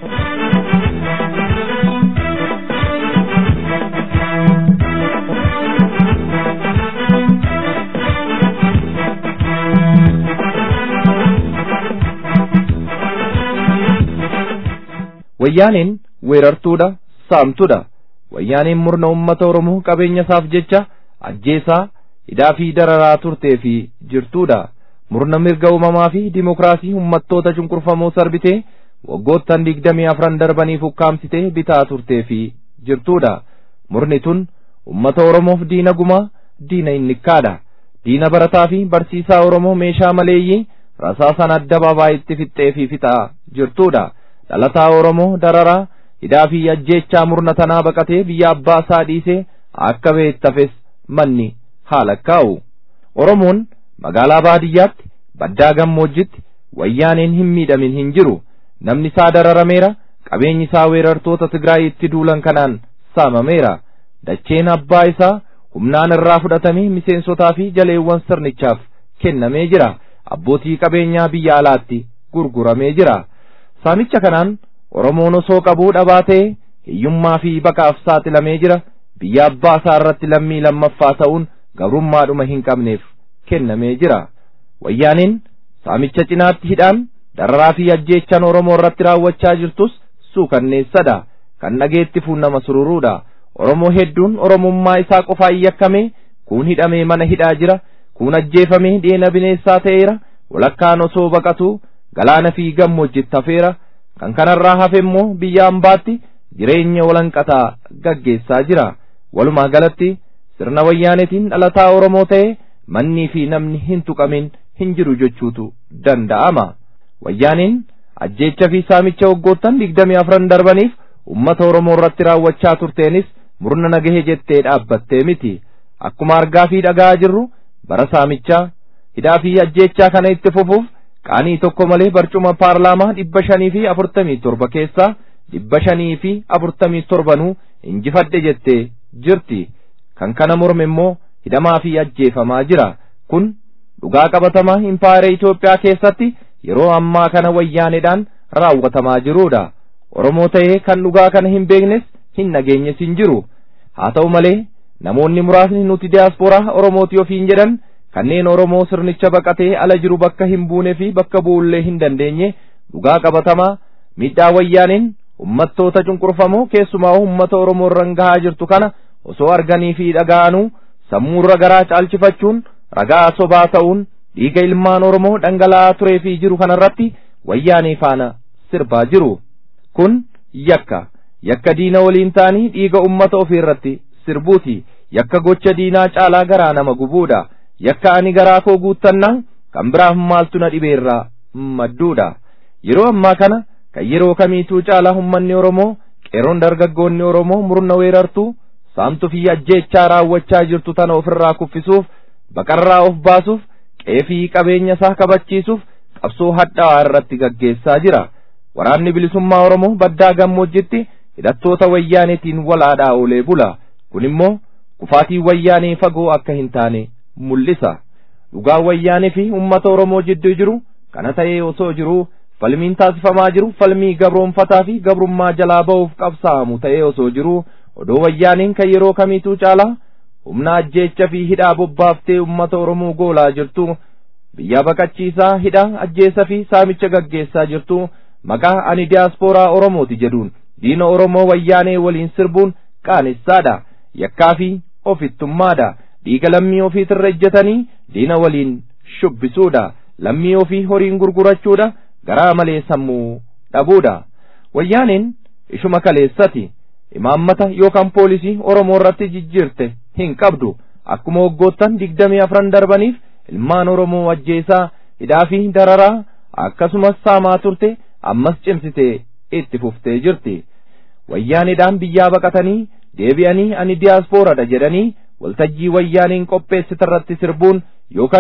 wayyaaneen weerartuudha saamtuudha wayyaaneen murna ummata oromoo qabeenya isaaf jecha ajjeesaa hidhaa fi dararaa turtee fi jirtuudha murna mirga uumamaa fi dimokiraasii ummattoota cunqurfamoo sarbitee waggoottan digdamii afran darbaniif ukkaamsitee bitaa turtee fi jirtuudha murni tun ummata oromoof diina gumaa diina innikkaadha diina barataa fi barsiisaa oromoo meeshaa maleeyyii rasaasan adda itti fixxee fi fixaa jirtuudha dhalataa oromoo dararaa hidhaa fi ajjeechaa murna tanaa baqatee biyya abbaa isaa dhiisee akka beettafes manni haala kaa'u oromoon magaalaa baadiyyaatti baddaa gammoojjitti wayyaaneen hin miidhamin hin jiru namni isaa dararameera qabeenyi isaa weerartoota tigraay itti duulan kanaan saamameera dacheen abbaa isaa humnaan irraa fudhatamee miseensotaa fi jaleewwan sirnichaaf kennamee jira abbootii qabeenyaa biyya alaatti gurguramee jira saamicha kanaan oromoon osoo qabuu dhabaa ta'e hiyyummaa fi baqaaf saaxilamee jira biyya abbaa isaa irratti lammii lammaffaa ta'uun gabrummaadhuma hin qabneef kennamee jira wayyaaniin saamicha cinaatti hidhaan dararaa fi ajjeechaan oromoo irratti raawwachaa jirtus suukanneessadha kan dhageettifuun nama sururuudha oromoo hedduun oromummaa isaa qofaan yakkamee kuun hidhamee mana hidhaa jira kuun ajjeefamee deena bineensaa ta'eera walakkaan osoo baqatu galaana fi gammoojjitti hafeera kan kanarraa hafe immoo biyya ambaatti jireenya walanqataa gaggeessaa jira walumaa galatti sirna wayyaanetiin dhalataa oromoo ta'e mannii fi namni hin tuqamin hin jiru jechuutu danda'ama wayyaaniin ajjeecha fi saamicha waggoottan digdamii afran darbaniif ummata oromoo irratti raawwachaa turteenis murna nagahe jettee dhaabbattee miti akkuma argaa fi dhaga'aa jirru bara saamichaa hidhaa fi ajjeechaa kana itti fufuuf qaanii tokko malee barcuma paarlaamaa dhibba shanii fi afurtamii torba keessaa dhibba shanii fi afurtamii torbanuu injifadhe jettee jirti kan kana morme immoo hidhamaa fi ajjeefamaa jira kun dhugaa qabatamaa impaayera Itoophiyaa keessatti yeroo ammaa kana wayyaaneedhaan raawwatamaa jiruudha Oromoo ta'ee kan dhugaa kana hin beeknes hin nageenyes hin jiru haa ta'u malee namoonni muraasni nuti diyaaspooraa Oromooti ofiin jedhan kanneen Oromoo sirnicha baqatee ala jiru bakka hin buunee fi bakka bu'ullee hin dandeenye dhugaa qabatamaa miidhaa wayyaaneen ummattoota cunqurfamoo keessumaa ummata Oromoo irraan gahaa jirtu kana osoo arganii fi dhaga'anuu sammuurra garaa caalchifachuun ragaa sobaa ta'uun dhiiga ilmaan Oromoo dhangala'aa turee fi jiru kanarratti wayyaanee faana sirbaa jiru kun yakka yakka diina waliin ta'anii dhiiga ummata ofii irratti sirbuuti yakka gocha diinaa caalaa garaa nama gubuudha yakka ani garaa koo guuttannaan kan biraaf maaltu na dhibeerraa madduudha yeroo ammaa kana kan yeroo kamiituu caalaa ummanni Oromoo qeeroon dargaggoonni Oromoo murna weerartuu saamtuu fi ajjeechaa raawwachaa jirtu tana ofirraa kuffisuuf baqarraa of baasuuf qeefii qabeenya isaa kabachiisuuf qabsoo hadhaa'aa irratti gaggeessaa jira waraanni bilisummaa Oromoo baddaa gammoojjitti hidhattoota wayyaaneetiin walaadhaa oolee bula kun immoo kufaatii wayyaanee fagoo akka hin taane mul'isa dhugaa wayyaanee fi ummata Oromoo jidduu jiru kana ta'ee osoo jiruu falmiin taasifamaa jiru falmii gabroonfataa fi gabrummaa jalaa ba'uuf qabsaa'amu ta'ee osoo jiruu odoo wayyaaniin kan yeroo kamiituu caalaa humna ajjeecha fi hidhaa bobbaaftee ummata Oromoo goolaa jirtu biyya baqachiisaa hidhaa ajjeesa fi saamicha gaggeessaa jirtu maqaa ani diyaaspooraa Oromooti jedhuun diina Oromoo wayyaanee waliin sirbuun qaanessaadha yakkaa fi ofittummaadha dhiiga lammii ofiitirra ejjetanii diina waliin shubbisuudha lammii ofii horiin gurgurachuudha garaa malee sammuu dhabuudha wayyaaneen ishuma kaleessati imaammata yookaan poolisii Oromoo irratti jijjiirte hin qabdu akkuma waggoottan digdamii afran darbaniif ilmaan Oromoo ajjeesaa hidhaa fi dararaa akkasumas saamaa turte ammas cimsitee itti fuftee jirti wayyaanidhaan biyyaa baqatanii deebi'anii ani diyaaspooradha jedhanii waltajjii wayyaaniin qopheessitarratti sirbuun yookaan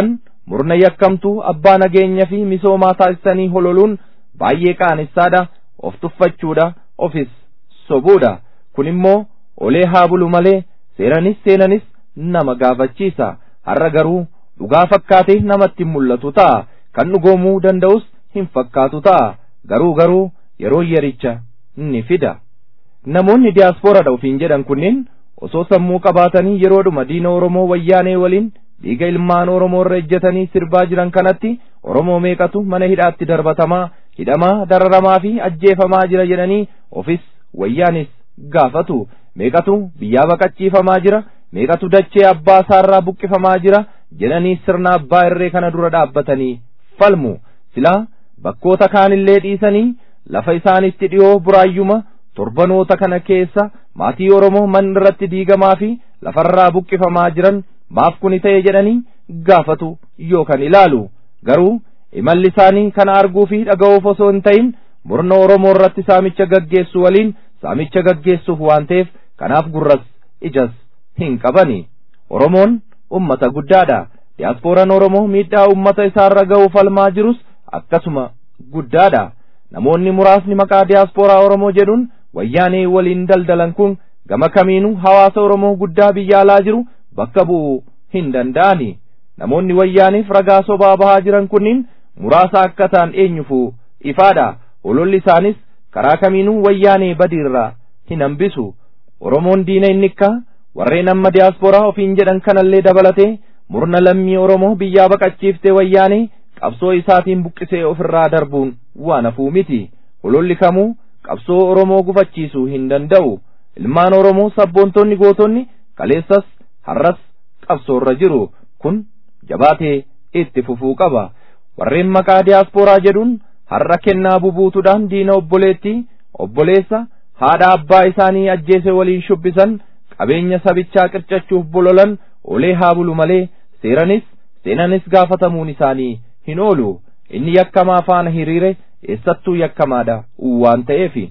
murna yakkamtuu abbaa nageenya fi misoomaa taasisanii hololuun baay'ee qaanessaadha of tuffachuudha ofis sobuudha kun immoo olee haa bulu malee seeranis seenanis nama gaafachiisa har'a garuu dhugaa fakkaatee namatti mul'atu ta'a kan dhugoomuu danda'us hin fakkaatu ta'a garuu garuu yeroo yericha ni fida namoonni diyaaspooradha ofiin jedhan kunneen osoo sammuu qabaatanii yeroodhuma diina oromoo wayyaanee waliin dhiiga ilmaan oromoo irra ejjetanii sirbaa jiran kanatti oromoo meeqatu mana hidhaatti darbatamaa hidhamaa dararamaa fi ajjeefamaa jira jedhanii ofis wayyaanis gaafatu meeqatu biyyaa baqachiifamaa jira meeqatu dachee abbaa isaarraa buqqifamaa jira jedhanii sirna abbaa irree kana dura dhaabbatanii falmu silaa bakkoota kaanillee dhiisanii lafa isaanitti dhiyoo buraayyuma torbanoota kana keessa maatii oromoo man irratti diigamaa fi lafarraa buqqifamaa jiran maaf kuni ta'e jedhanii gaafatu yookaan ilaalu garuu imalli isaanii kana arguu fi dhaga'uuf osoo hin ta'in murna oromoo irratti saamicha gaggeessu waliin saamicha gaggeessuuf waan ta'eef kanaaf gurras ijas hin qabani oromoon ummata guddaadha diyaaspooraan oromoo miidhaa ummata isaarra ga'uu falmaa jirus akkasuma guddaadha namoonni muraasni maqaa diyaaspooraa oromoo jedhuun wayyaanee waliin daldalan kun gama kamiinuu hawaasa oromoo guddaa biyya alaa jiru bakka bu'uu hin danda'ani namoonni wayyaaniif ragaa sobaa bahaa jiran kunniin muraasa akka ta'an eenyufuu ifaadha hololli isaanis karaa kamiinuu wayyaanee badiirraa hin hambisu oromoon diina innikkaa warreen amma diyaaspooraa ofiin jedhan kanallee dabalatee murna lammii oromoo biyyaa baqachiiftee wayyaanee qabsoo isaatiin buqqisee ofirraa darbuun waan hafuu miti hololli kamuu qabsoo oromoo gufachiisuu hin danda'u ilmaan oromoo sabboontonni gootonni kaleessas har'as qabsoorra jiru kun jabaatee itti fufuu qaba warreen maqaa diyaaspooraa jedhuun har'a kennaa bubuutuudhaan diina obboleettii obboleessa haadha abbaa isaanii ajjeese waliin shubbisan qabeenya sabichaa qircachuuf bololan olee haa bulu malee seeranis seenanis gaafatamuun isaanii hin oolu inni yakkamaa faana hiriire eessattuu yakkamaadha waan ta'eefi.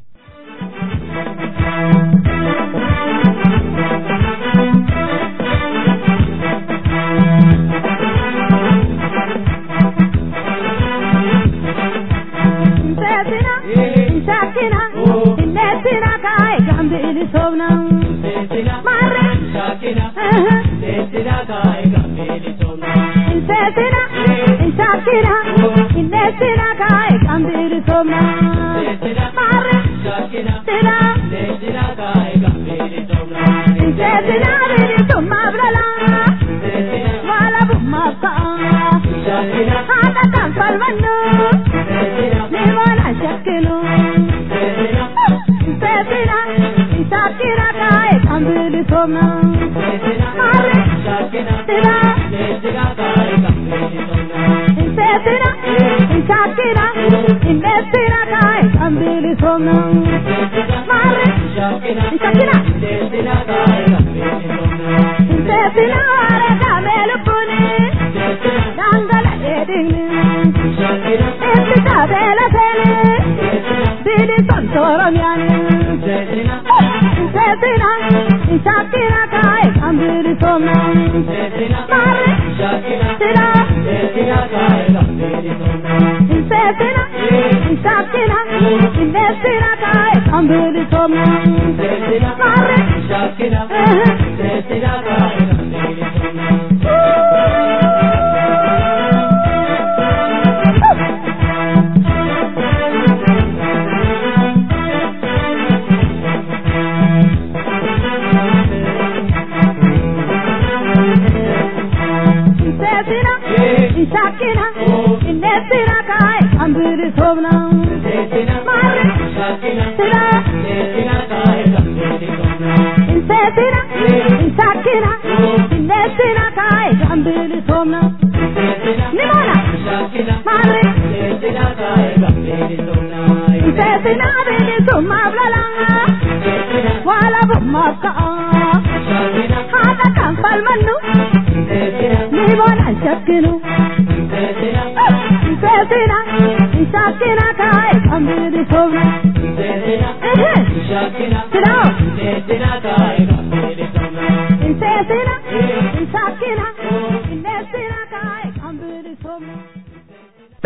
Insasina, insakina, inesina kai, ambiri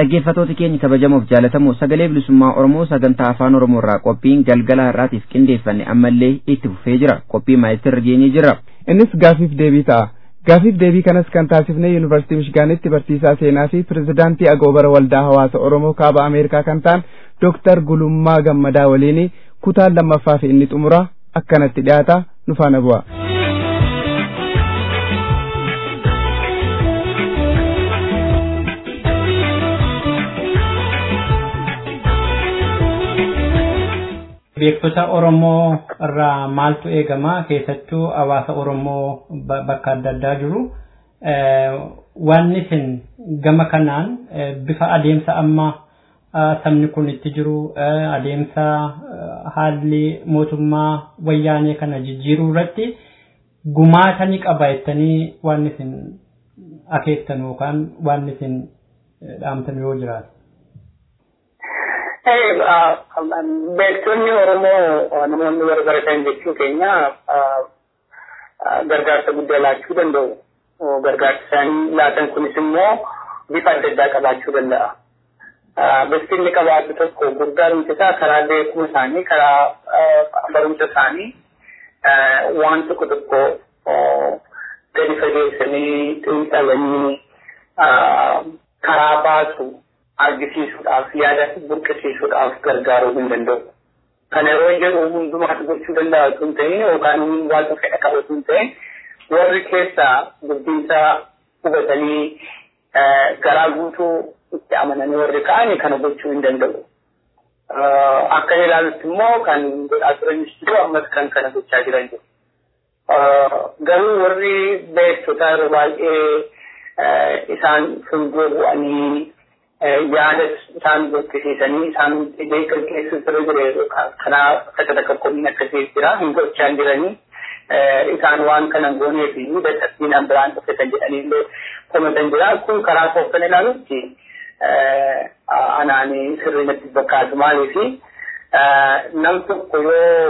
dhaggeeffatoota keenya kabajamoof jaalatamoo sagalee bilisummaa oromoo sagantaa afaan oromoo irraa qophiin galgala har'aatiif qindeeffanne ammallee itti fufee jira qophii maayistirra geenyee jira innis gaafiif deebii ta'a gaafiif deebii kanas kan taasifne yuunivarsiitii mishigaanitti barsiisaa seenaa fi pirezidaantii agoobara waldaa hawaasa oromoo kaaba ameerikaa kan ta'an dooktar gulummaa gammadaa waliin kutaan lammaffaa fi inni xumura akkanatti dhiyaata nu faana bu'a. beektota Oromoo irraa maaltu eegama keessattuu hawaasa Oromoo bakka adda addaa jiru. Wanni isin gama kanaan bifa adeemsa amma sabni kun itti jiru adeemsa haalli mootummaa wayyaanee kana jijjiiruu irratti gumaata ni qaba jettanii waan isin akeektan yookaan waan isin dhaamtan yoo jiraate. beektonni Oromoo namoonni warra baratan jechuu keenya gargaarsa guddaa laachuu danda'u. Gargaarsa isaanii laatan kunis immoo bifa adda addaa qabaachuu danda'a. Bifti inni qabaatu tokko gargaarumsi isaa karaa beekuma isaanii, karaa barumsa isaanii waan tokko tokko gadi fageessanii xiinxalanii karaa baasu argisiisuudhaaf yaada burqisiisuudhaaf gargaaruu hin danda'u. Kana yeroo hin jedhu hundumaatu gochuu danda'a osoo hin ta'in yookaan waan fedha qabu osoo hin ta'in warri keessaa dubbiinsa hubatanii garaa guutuu itti amananii warri ka'anii kana gochuu hin danda'u. Akka ilaalutti immoo kan godhaa turanis jiru ammas kan kana gochaa jiran jiru. Garuu warri beektota yeroo baay'ee isaan fuuldura bu'anii yaada isaan burqisiisanii isaan beekan keessa ture jire kanaa takka takka komiin akkasii jira hin gochaa jiranii isaan waan kana goonee fi dadhabbiin biraan dhufe kan jedhanii illee komatan jira kun karaa kooftan ilaalutti anaanii sirrii natti fakkaatu maalii fi nam tokko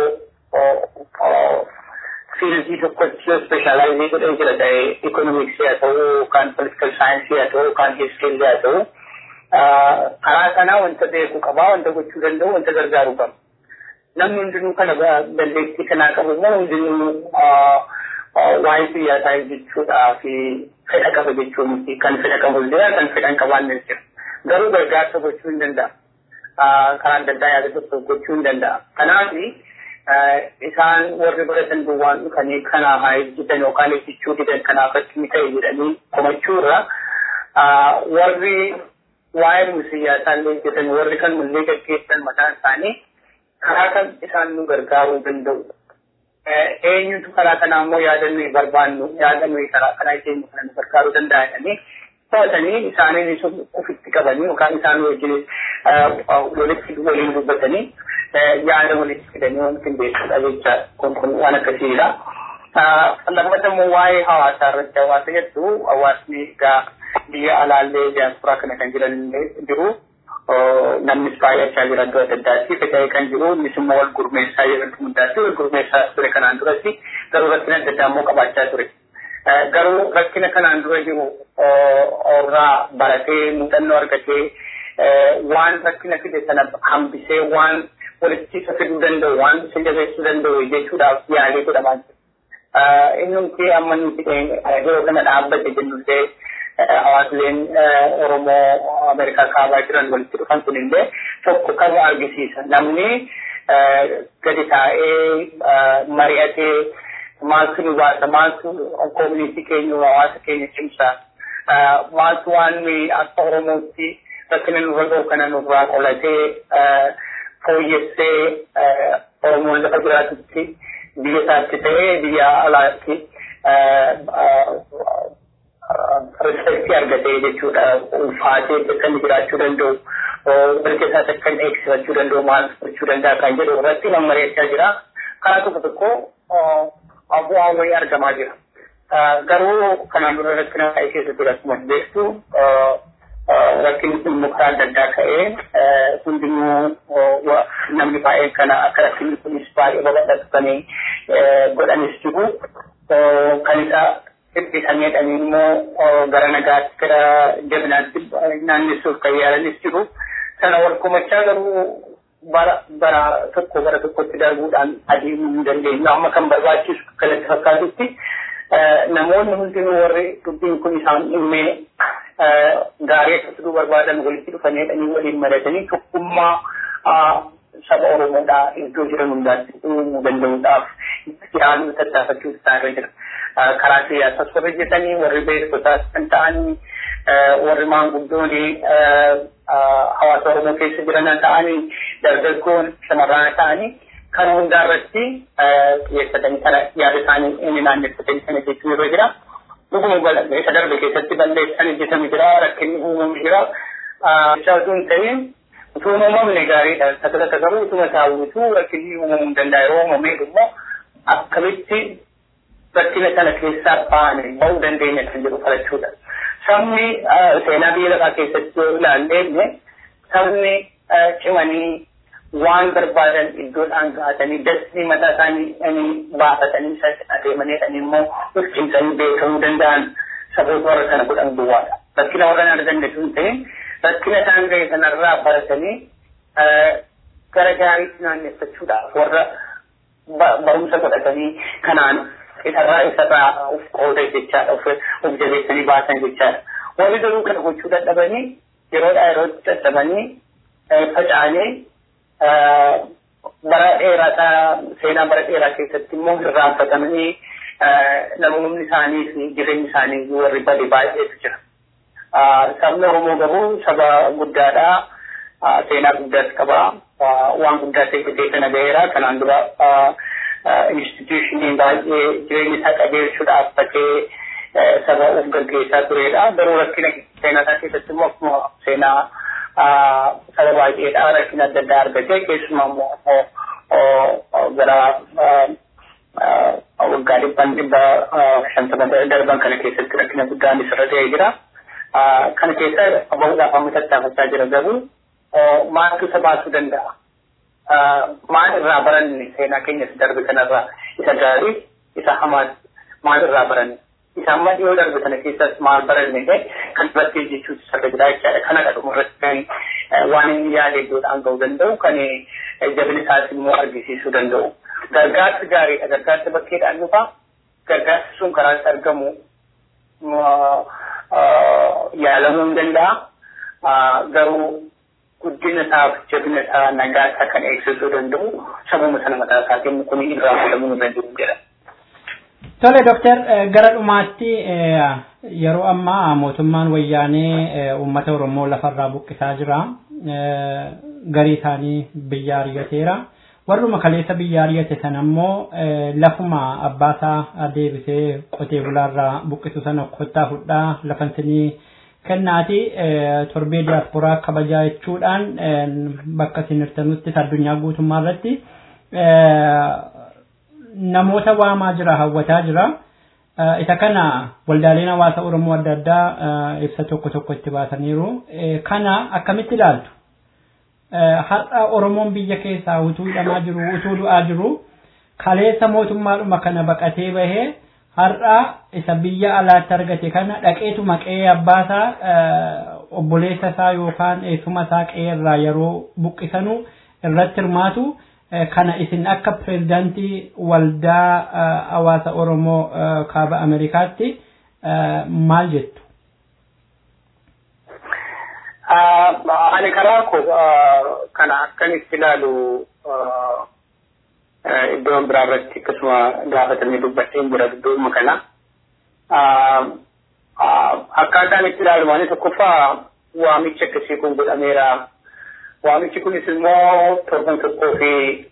yoo fiildii tokkotti yoo speeshaalaayizii godhee jira ta'e ikonomiksii haa ta'uu yookaan politikal saayinsii haa ta'uu yookaan histirii haa ta'uu karaa kanaa wanta beekuu qabaa wanta gochuu danda'u wanta gargaaruu qaba. Namni hundinuu kana dandeettii kanaa qabu immoo hundinuu waa'ee siyaasaa jechuudhaa fi fedha qaba jechuun kan fedha qabu jira kan fedha hin qabaanne jira. Garuu gargaarsa gochuu hin danda'a. Karaa adda addaa yaada tokko gochuu hin danda'a. Kanaaf isaan warri baratan duwwaan dhufanii kanaa haa hojjetan yookaan hojjechuu didan kanaaf akkami ta'e jedhanii komachuu irra warri waa'ee siyaasaa illee hojjetan warri kan mullee gaggeessan mataan isaanii karaa kan isaan nu gargaaruu danda'u. Eenyutu karaa kanaa immoo yaadannoo barbaannu yaadannoo karaa kanaa keenya kana nu gargaaruu danda'a jedhanii to'atanii isaaniin ofitti qabanii yookaan isaan wajjin walitti waliin dubbatanii yaada walitti fidanii wanti beekudha jecha kun kun waan akkasiidha. Lammata immoo waa'ee hawaasaa irratti hawaasa jettu hawaasni egaa biyya alaallee diyaasporaa kana kan jiran jiru. Namnis baay'achaa jira iddoo adda addaatti faca'ee kan jiru innis immoo wal gurmeessaa jiran hundaatti wal gurmeessaa ture kanaan duratti garuu rakkina adda addaa immoo qabaachaa ture. Garuu rakkina kanaan dura jiru irraa baratee muuxannoo argatee waan rakkina fide sana hambisee waan walitti isa fiduu danda'u waan isa jabeessuu danda'u jechuudhaaf yaalii godhamaa jira. Innumti amma nuti yeroo kana dhaabbate jennullee hawaasleen Oromoo Ameerikaa kaabaa jiran walitti dhufan kunillee tokko kan argisiisa. Namni gadi taa'ee mari'atee maaltu nu baasa maaltu koomunitii keenya hawaasa keenya cimsa maaltu waan nuyi akka Oromootti rakkina nurra gahu kana nurraa qolatee fooyyessee Oromoon lafa jiraatutti biyya isaatti ta'ee biyya alaatti rispektii argatee jechuudha ulfaatee akka inni jiraachuu danda'u mirga isaas akka inni eegsifachuu danda'u maal gochuu danda'a kan jedhu irratti nama mari'achaa jira karaa tokko tokko bu'aan wayii argamaa jira. Garuu kanaan dura rakkina ka'ee keessatti akkuma beektu rakkinni kun muka adda addaa ka'ee hundinuu namni baay'een kana akka rakkinni kunis baay'ee babal'atu kan godhanis jiru kan isa dhiphisameedhaan immoo gara nagaatti gara jabinaatti naannessuuf kan yaalanis jiru. Sana wal kumachaa garuu bara bara tokko gara tokkotti darbuudhaan adeemuu hin dandeenyu. Amma kan barbaachisu kanatti fakkaatutti namoonni hundinuu warri dubbiin kun isaan dhimee gaarii akka fiduu barbaadan walitti dhufaniidhanii waliin maratanii tokkummaa saba Oromoodhaa iddoo jiran hundaatti uumuu danda'uudhaaf yaaduu tattaafachuu isaarra jira. Karaa siyaasaas warri jetanii warri beektotaas kan ta'anii warri maanguddoonii hawaasa Oromoo keessa jiran ta'anii dargaggoon shamarran ta'anii kan hundaarratti xiyyeeffatanii kana yaada isaanii inni naanneffatanii kana jechuu irra jira. Dhuguma isa darbe keessatti balleessan hojjetame jira rakkinni uumame jira. Isaa osoo hin ta'in utuu uumamne gaariidha. Takka takka garuu utuma taa'uutu rakkinni uumamuu hin danda'a. Yeroo uumamee immoo akkamitti rakkina kana keessaa baane ba'uu dandeenya kan jedhu falachuudha. Sabni seenaa biyya lafaa keessatti yoo ilaalle sabni cimanii waan barbaadan iddoodhaan gahatanii dastii mataa isaanii baafatanii adeemanii immoo ulchiisanii beekamuu danda'an saboota warra kana godhan duwwaadha. Rakkina warra kana dandeessu hin ta'in rakkina isaan ga'e sanarraa baratanii gara gaariitti naanneffachuudhaaf warra barumsa godhatanii kanaan isarraa isarraa of qooda jechaadha of of jabeessanii baasan jechaadha. Warri garuu kana gochuu dadhabanii yeroodhaa yerootti dadhabanii faca'anii bara dheeraa seenaa bara dheeraa keessatti immoo irraanfatamanii namoonni isaanii fi jireenyi isaanii warri bade baay'eetu jira. Sabni Oromoo garuu saba guddaadha. Seenaa guddaas qaba. Waan guddaa ta'e kana ga'eera. Kanaan dura institushiniin baay'ee jireenya isaa qajeelchuudhaaf bakkee saba of gaggeessaa turedha. Garuu rakkina seenaa isaa keessatti immoo akkuma seenaa saba baay'eedha rakkina adda addaa argatee keessumaa immoo gara waggaa dhibban dhibba shantama darban kana keessatti rakkina guddaan isarra ta'ee jira. Kana keessa bahuudhaaf amma tattaafachaa jira garuu maaltu isa baasuu danda'a? Maal irraa baranne seenaa keenyas darbe kanarraa isa gaarii isa hamaa maal irraa baranne? Isa amma dhiyoo darbe kana keessas maal baranne kan irratti jechuutu sarara jira jechaadha. Kana dhadhuma irratti waan inni yaade iddoodhaan ga'uu danda'u kan jabina isaas immoo argisiisuu danda'u. Gargaarsi gaariidha. Gargaarsi bakkeedhaan dhufa. Gargaarsi sun karaa itti argamu yaalamuu hin danda'a. Garuu guddina isaaf jabina isaa nagaa isaa kan eegsisuu danda'u sabuma sana mataa isaatiin kun irraa fuudhamuu hin danda'u jedha. Tole Dooktar gara dhumaatti yeroo ammaa mootummaan wayyaanee uummata Oromoo lafarraa buqqisaa jira. Garii isaanii biyya ariyateera. Warruma kaleessa biyya ariyate sana ammoo lafuma abbaasaa deebisee qotee bulaarraa buqqisu sana kottaa fudhaa lafansinii kennaati torbee diyaasporaa kabajaa jechuudhaan bakka isin hirtanutti addunyaa guutummaa irratti namoota waamaa jira hawwataa jira. Isa kana waldaaleen hawaasa Oromoo adda addaa ibsa tokko tokko itti baasaniiru. Kana akkamitti ilaaltu? Har'a Oromoon biyya keessaa utuu hidhamaa jiru, utuu du'aa jiru, kaleessa mootummaadhuma kana baqatee bahee har'a isa biyya alaatti argate kana dhaqeetu maqee abbaasaa obboleessa isaa yookaan eessuma isaa qe'ee irraa yeroo buqqisanu irratti hirmaatu. kana isin akka pirezidaantii waldaa hawaasa Oromoo kaaba Ameerikaatti maal jettu? Ani karaa koo kana akkan itti ilaalu iddoo biraa irratti akkasuma gaafatamee dubbadheen jira dudduuma kana. Akkaataan itti ilaalu waan tokkoffaa waamichi akkasii kun godhameera. Waamichi kunis immoo torban tokkoo fi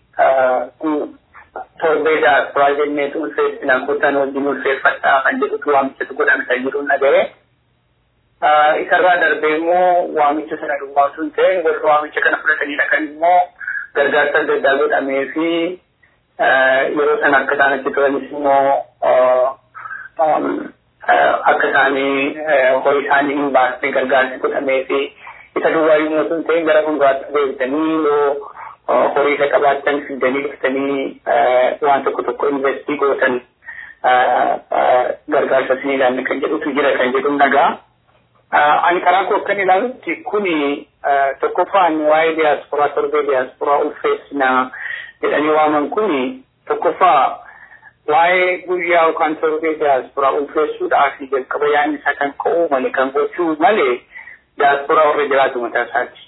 torbee daasporaa jennee ulfeessinaa kutaan wajjin ulfeeffadhaa kan jedhutu waamichatu godhame kan jedhuun dhaga'e. Isarraa darbee immoo waamicha sana duwwaa osoo hin ta'in warra waamicha kana fudhatanidha kan immoo gargaarsa adda addaa godhamee fi yeroo sana akka isaan achi turanis immoo akka isaanii horii isaanii hin baasne gargaarsi godhamee fi isa duwwaa yommuu osoo hin ta'in gara fuulduraatti deebitanii yoo horii isa qabaatan fidanii dhuftanii waan tokko tokko investii gootan gargaarsa isinii laanne kan jedhutu jira kan jedhu nagaa. Ani karaa koo akkan ilaalutti kuni tokkoffaan waa'ee diyaasporaa torbee diyaasporaa ulfeessinaa jedhanii waaman kuni tokkoffaa waa'ee guyyaa yookaan torbee diyaasporaa ulfeessuudhaaf jalqaba yaadni isaa kan ka'uu malee kan gochuu malee diyaasporaa warra jiraatu mataa isaati.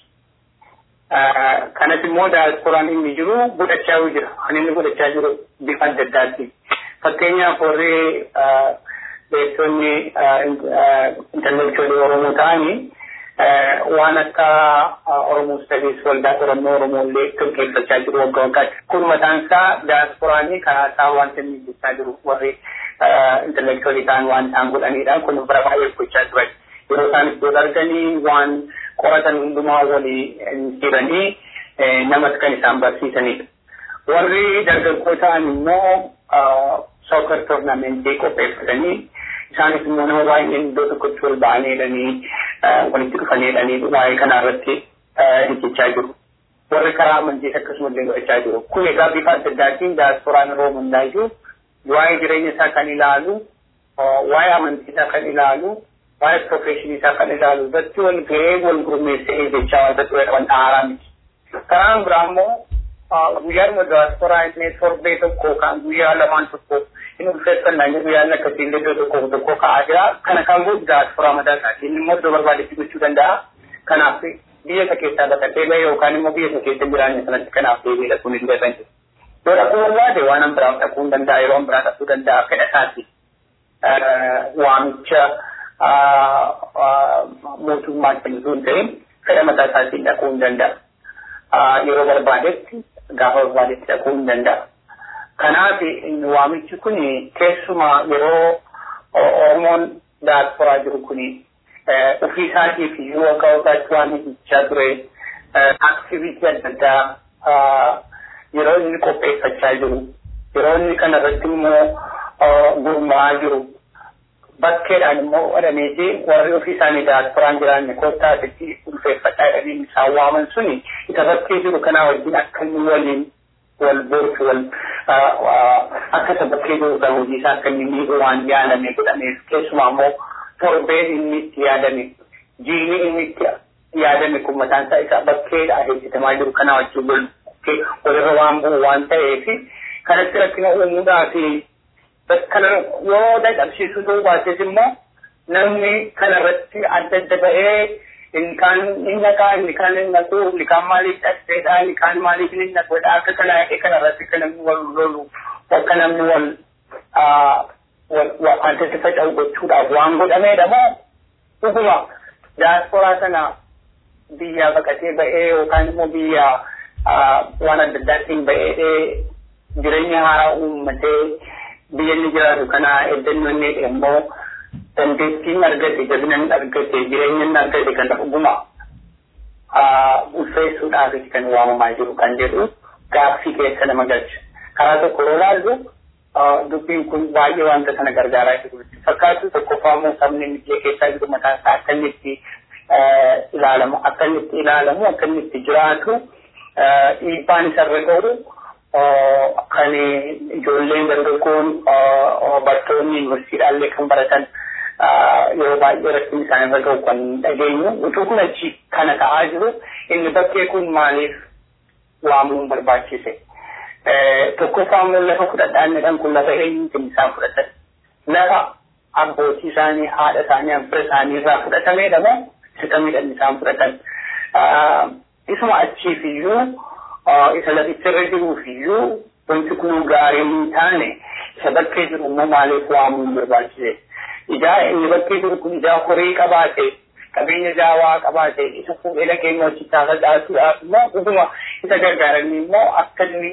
Kanas immoo diyaasporaan inni jiru godhachaa jira. Kan inni godhachaa jiru bifa adda addaatti. Fakkeenyaaf warri beektonni intallectuaalii Oromoo ta'anii waan akka Oromoo Studies waldaa qorannoo Oromoo illee gaggeeffachaa jiru waggaa waggaatti. Kun mataan isaa diyaasporaanii karaa isaa wanta inni jechaa jiru warri intallectuaalii ta'an waan isaan godhanidha. Kun bara baay'ee gochaa turan. Yeroo isaan iddoo arganii waan qoratan hundumaa walii jiranii namas kan isaan barsiisanidha. Warri dargaggoo ta'an immoo soccer toornaamentii qopheeffatanii isaanis immoo nama baay'een iddoo tokkotti wal ba'anii jedhanii walitti dhufanii jedhanii waa'ee kanaa irratti hojjechaa jiru. Warri karaa amantiis akkasuma illee godhachaa jiru. Kun egaa bifa adda addaatiin diyaasporaan yeroo hundaayyuu waa'ee jireenya isaa kan ilaalu, waa'ee amantii isaa kan ilaalu, waa'ee profeshinii isaa kan ilaalu irratti wal ga'ee wal gurmeessee jechaa wanta ture qaban dhaaraa miti. Karaan biraa immoo guyyaadhuma diyaasporaa inni torbee tokko kan guyyaa lamaan tokko inni ulfeeffannaa inni guyyaan akkasii illee iddoo tokko tokko ka'aa jira. Kana kan godhu diyaasporaa mataa isaati. Inni immoo iddoo barbaadetti gochuu danda'a. Kanaaf biyya isa keessaa baqatee bahe yookaan immoo biyya isa keessa jiraanne sanatti kanaaf deebi'ee dhaquun hin danda'an. Yoo dhaquu barbaade waan an biraa dhaquu hin danda'a yeroo an biraa dhaquu danda'a fedha isaati. Waamicha mootummaa kennituu hin ta'in fedha mataa isaatiin dhaquu hin danda'a. Yeroo barbaadetti gaafa barbaadetti dhaquu hin danda'a. Kanaaf waamichi kun keessumaa yeroo Oromoon diyaasporaa jiru kun ofii isaatiif iyyuu waggaa waggaatti waan hojjechaa ture aktiviitii adda addaa yeroo inni qopheeffachaa jiru yeroo inni kana irratti immoo gurmaa'aa jiru bakkeedhaan immoo godhameeti warri ofii isaanii diyaasporaan jiraanne koottaa asitti ulfeeffachaa jedhanii isaan waaman suni isa bakkee jiru kanaa wajjin akka inni waliin wal boortu wal akka isa bakkee jiru kan hojii isaa akka inni miidhu waan yaadame godhameef keessumaa immoo torbeen inni itti yaadame jiini inni itti yaadame kun mataan isaa isa bakkeedha hojjetamaa jiru kanaa wajjin wal walirra waan bu'u waan ta'eef kanatti rakkina uumuudhaa fi kana yoo dadhabsiisuu ta'uu baates immoo namni kanarratti adda adda ba'ee ilkaan inni naqaa inni kaan inni naquu inni kaan maaliif dhaqseedha inni kaan maaliif inni naqudha akka kana yaqee kanarratti akka namni wal lolu akka namni wal wal addatti faca'u gochuudhaaf waan godhameedha moo dhuguma diyaasporaa sana biyya baqatee ba'ee yookaan immoo biyya waan adda addaatiin ba'ee jireenya haaraa uummatee biyya inni jiraatu kana eddannoo inni immoo dandeettiin argate jabinaan argate jireenyaan argate kan dhuguma ulfeessuudhaaf kan waamamaa jiru kan jedhu gaaffii keessa nama galcha. Karaa tokko yoo ilaallu dubbiin kun baay'ee wanta sana gargaaraa jiru. Fakkaatu tokkoffaa immoo sabni biyya keessaa jiru mataa isaa akka inni itti ilaalamu akka inni itti ilaalamu akka inni itti jiraatu dhiibbaan isarra ga'u kan ijoolleen dargaggoon bartoonni yuunivarsiitiidhaallee kan baratan yeroo baay'ee rakkin isaan irra ga'u kan dhageenyu utuu kun achi kana ta'aa jiru inni bakkee kun maaliif waamuun barbaachise. Tokkoffaa immoo lafa fudhadhaan jedhan kun lafa eenyuutiin isaan fudhatan. Lafa abbootii isaanii, haadha isaanii, abbaa isaanii irraa fudhatameedha moo sitamiidhaan isaan fudhatan. Isuma achiif iyyuu isa laficharra jiruuf iyyuu wanti kun gaarii hin taane isa bakkee jiru immoo maaliif waamuun barbaachise. Ijaa inni bakkee jiru kun ijaa horii qabaate qabeenya jaawaa qabaate isa fuudhee dhaqeenya hojjechaa facaasuudhaaf immoo dhuguma isa gargaaranii immoo akka inni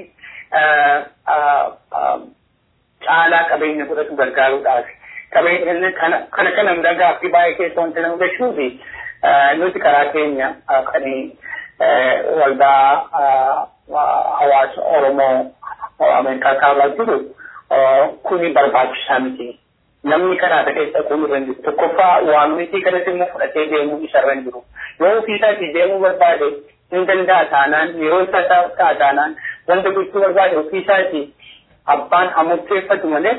caalaa qabeenya godhatu gargaaruudhaaf. Qabeenya kana kana kana gaaffii baay'ee keessa wanti nama gashuufi nuti karaa keenya kan waldaa hawaasa Oromoo Ameerikaa kaabaa jiru kuni barbaachisaa miti. Namni karaa keessa kun irra jiru. Tokkoffaa waamichi kanatti immoo fudhatee deemuu isarra hin jiru. Yoo ofii isaatii deemuu barbaade hin danda'a taanaan yeroo isaa ta'a taanaan wanta gochuu barbaade ofii isaatii abbaan amurteeffatu malee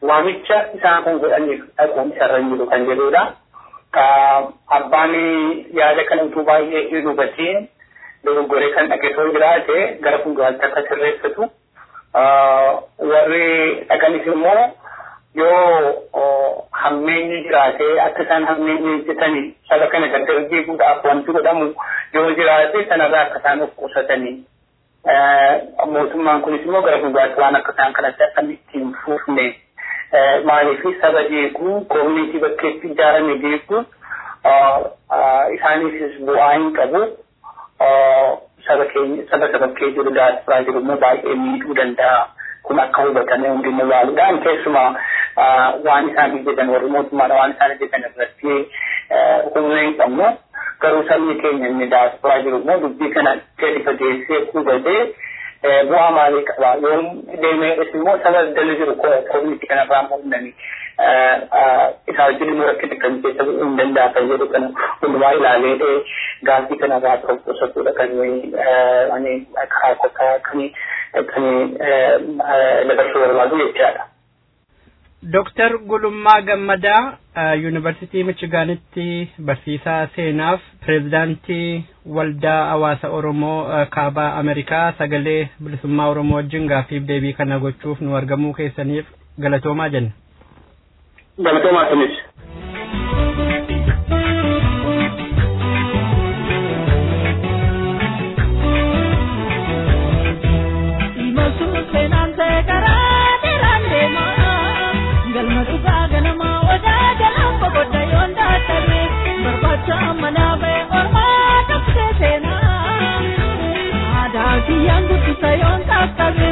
waamicha isaan kun godhaniif dhaquun isarra hin jiru kan jedhudha. Abbaan yaada kana utuu baay'ee hin hubatiin dogoggoree kan dhaqetoo jiraate gara fuulduraatti akka sirreeffatu. Warri dhaqanis immoo yoo hammeenyi jiraate akka isaan hammeenyi hojjetanii saba kana gargar jeequudhaaf wanti godhamu yoo jiraate sanarraa akka isaan of qusatanii mootummaan kunis immoo gara fuulduraatti waan akka isaan kanatti akka ittiin fuufne maaliif saba jeequu koomunitii bakkeetti ijaarame jeequu isaaniifis bu'aa hin qabu saba keenya saba saba kee jiru daasfiraa jiru immoo baay'ee miidhuu danda'a kun akka hubatame hundinuu yaaluudhaan keessumaa waan isaan hojjetan warri mootummaadha waan isaan hojjetan irratti humna hin qabnu garuu sabni keenya inni daasfiraa jiru immoo dubbii kana gadi fageessee hubatee bu'aa maalii qaba yoo deemee immoo saba dala jiru koominiti kanarraa mul'anii isaa wajjin immoo rakkina kan keessa hin danda'a kan jedhu kana hundumaa ilaalee gaaffii kanarraa qusatuudha kan ani karaa kokkaa kan kan dabarsuu barbaadu jechaadha. Dooktar Gulummaa Gammadaa Yuunivarsiitii Michigaanitti barsiisaa seenaaf pireezidaantii waldaa hawaasa Oromoo kaabaa Ameerikaa sagalee bilisummaa Oromoo wajjin gaaffiif deebii kana gochuuf nu argamuu keessaniif galatoomaa jenna. Galatoomaa sinis. Yang guddisa yoon takkabee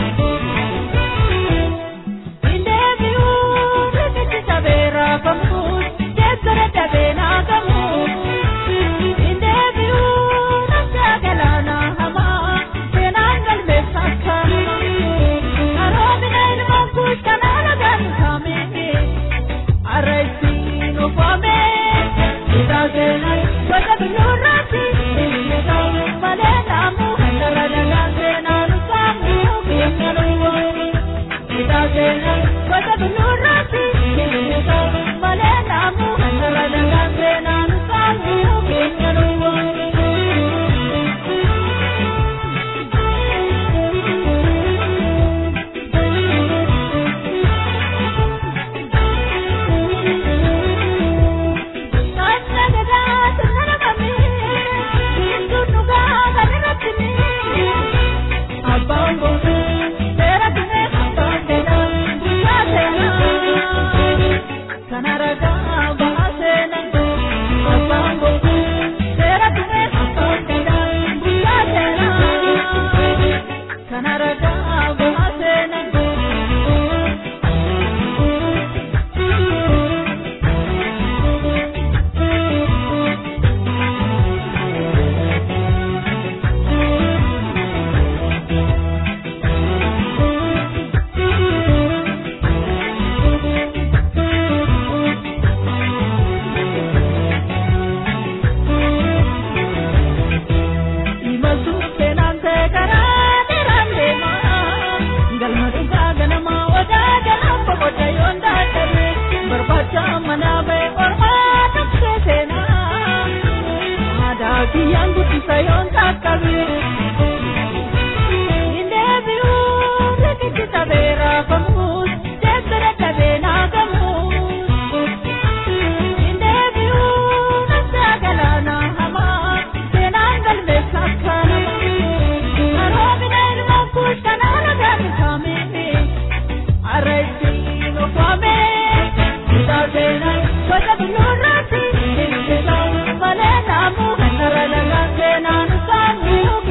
kiyyaan guddisa yoon takkabe. Indeebi'uu rikichi tabeera famuus deebbira dhabee naagamuus. Indeebi'uu nafsaa galaana hamaa seenaan galmeessa akka namaa. Aroomina ilmaan kuush kanaan agaan kaamee arra ittiin ofaamee isaa seenaan gosa biyyoorraatti malee naamuu kanarra nagaan seenaan isaanii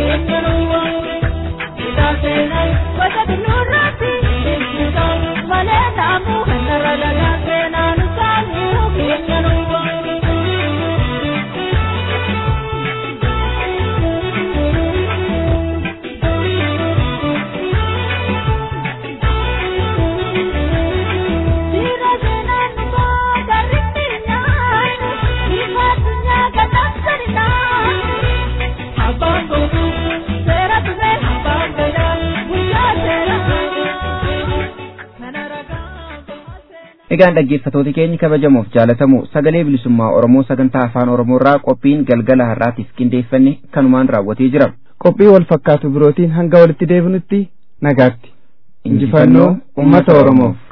Egaan dhaggeeffatoota keenya kabajamoof jaalatamu sagalee bilisummaa Oromoo sagantaa afaan Oromoo irraa qophiin galgala har'aatiif qindeeffanne kanumaan raawwatee jira. Qophii wal fakkaatu birootiin hanga walitti deebinutti nagaatti. Injifannoo uummata Oromoof.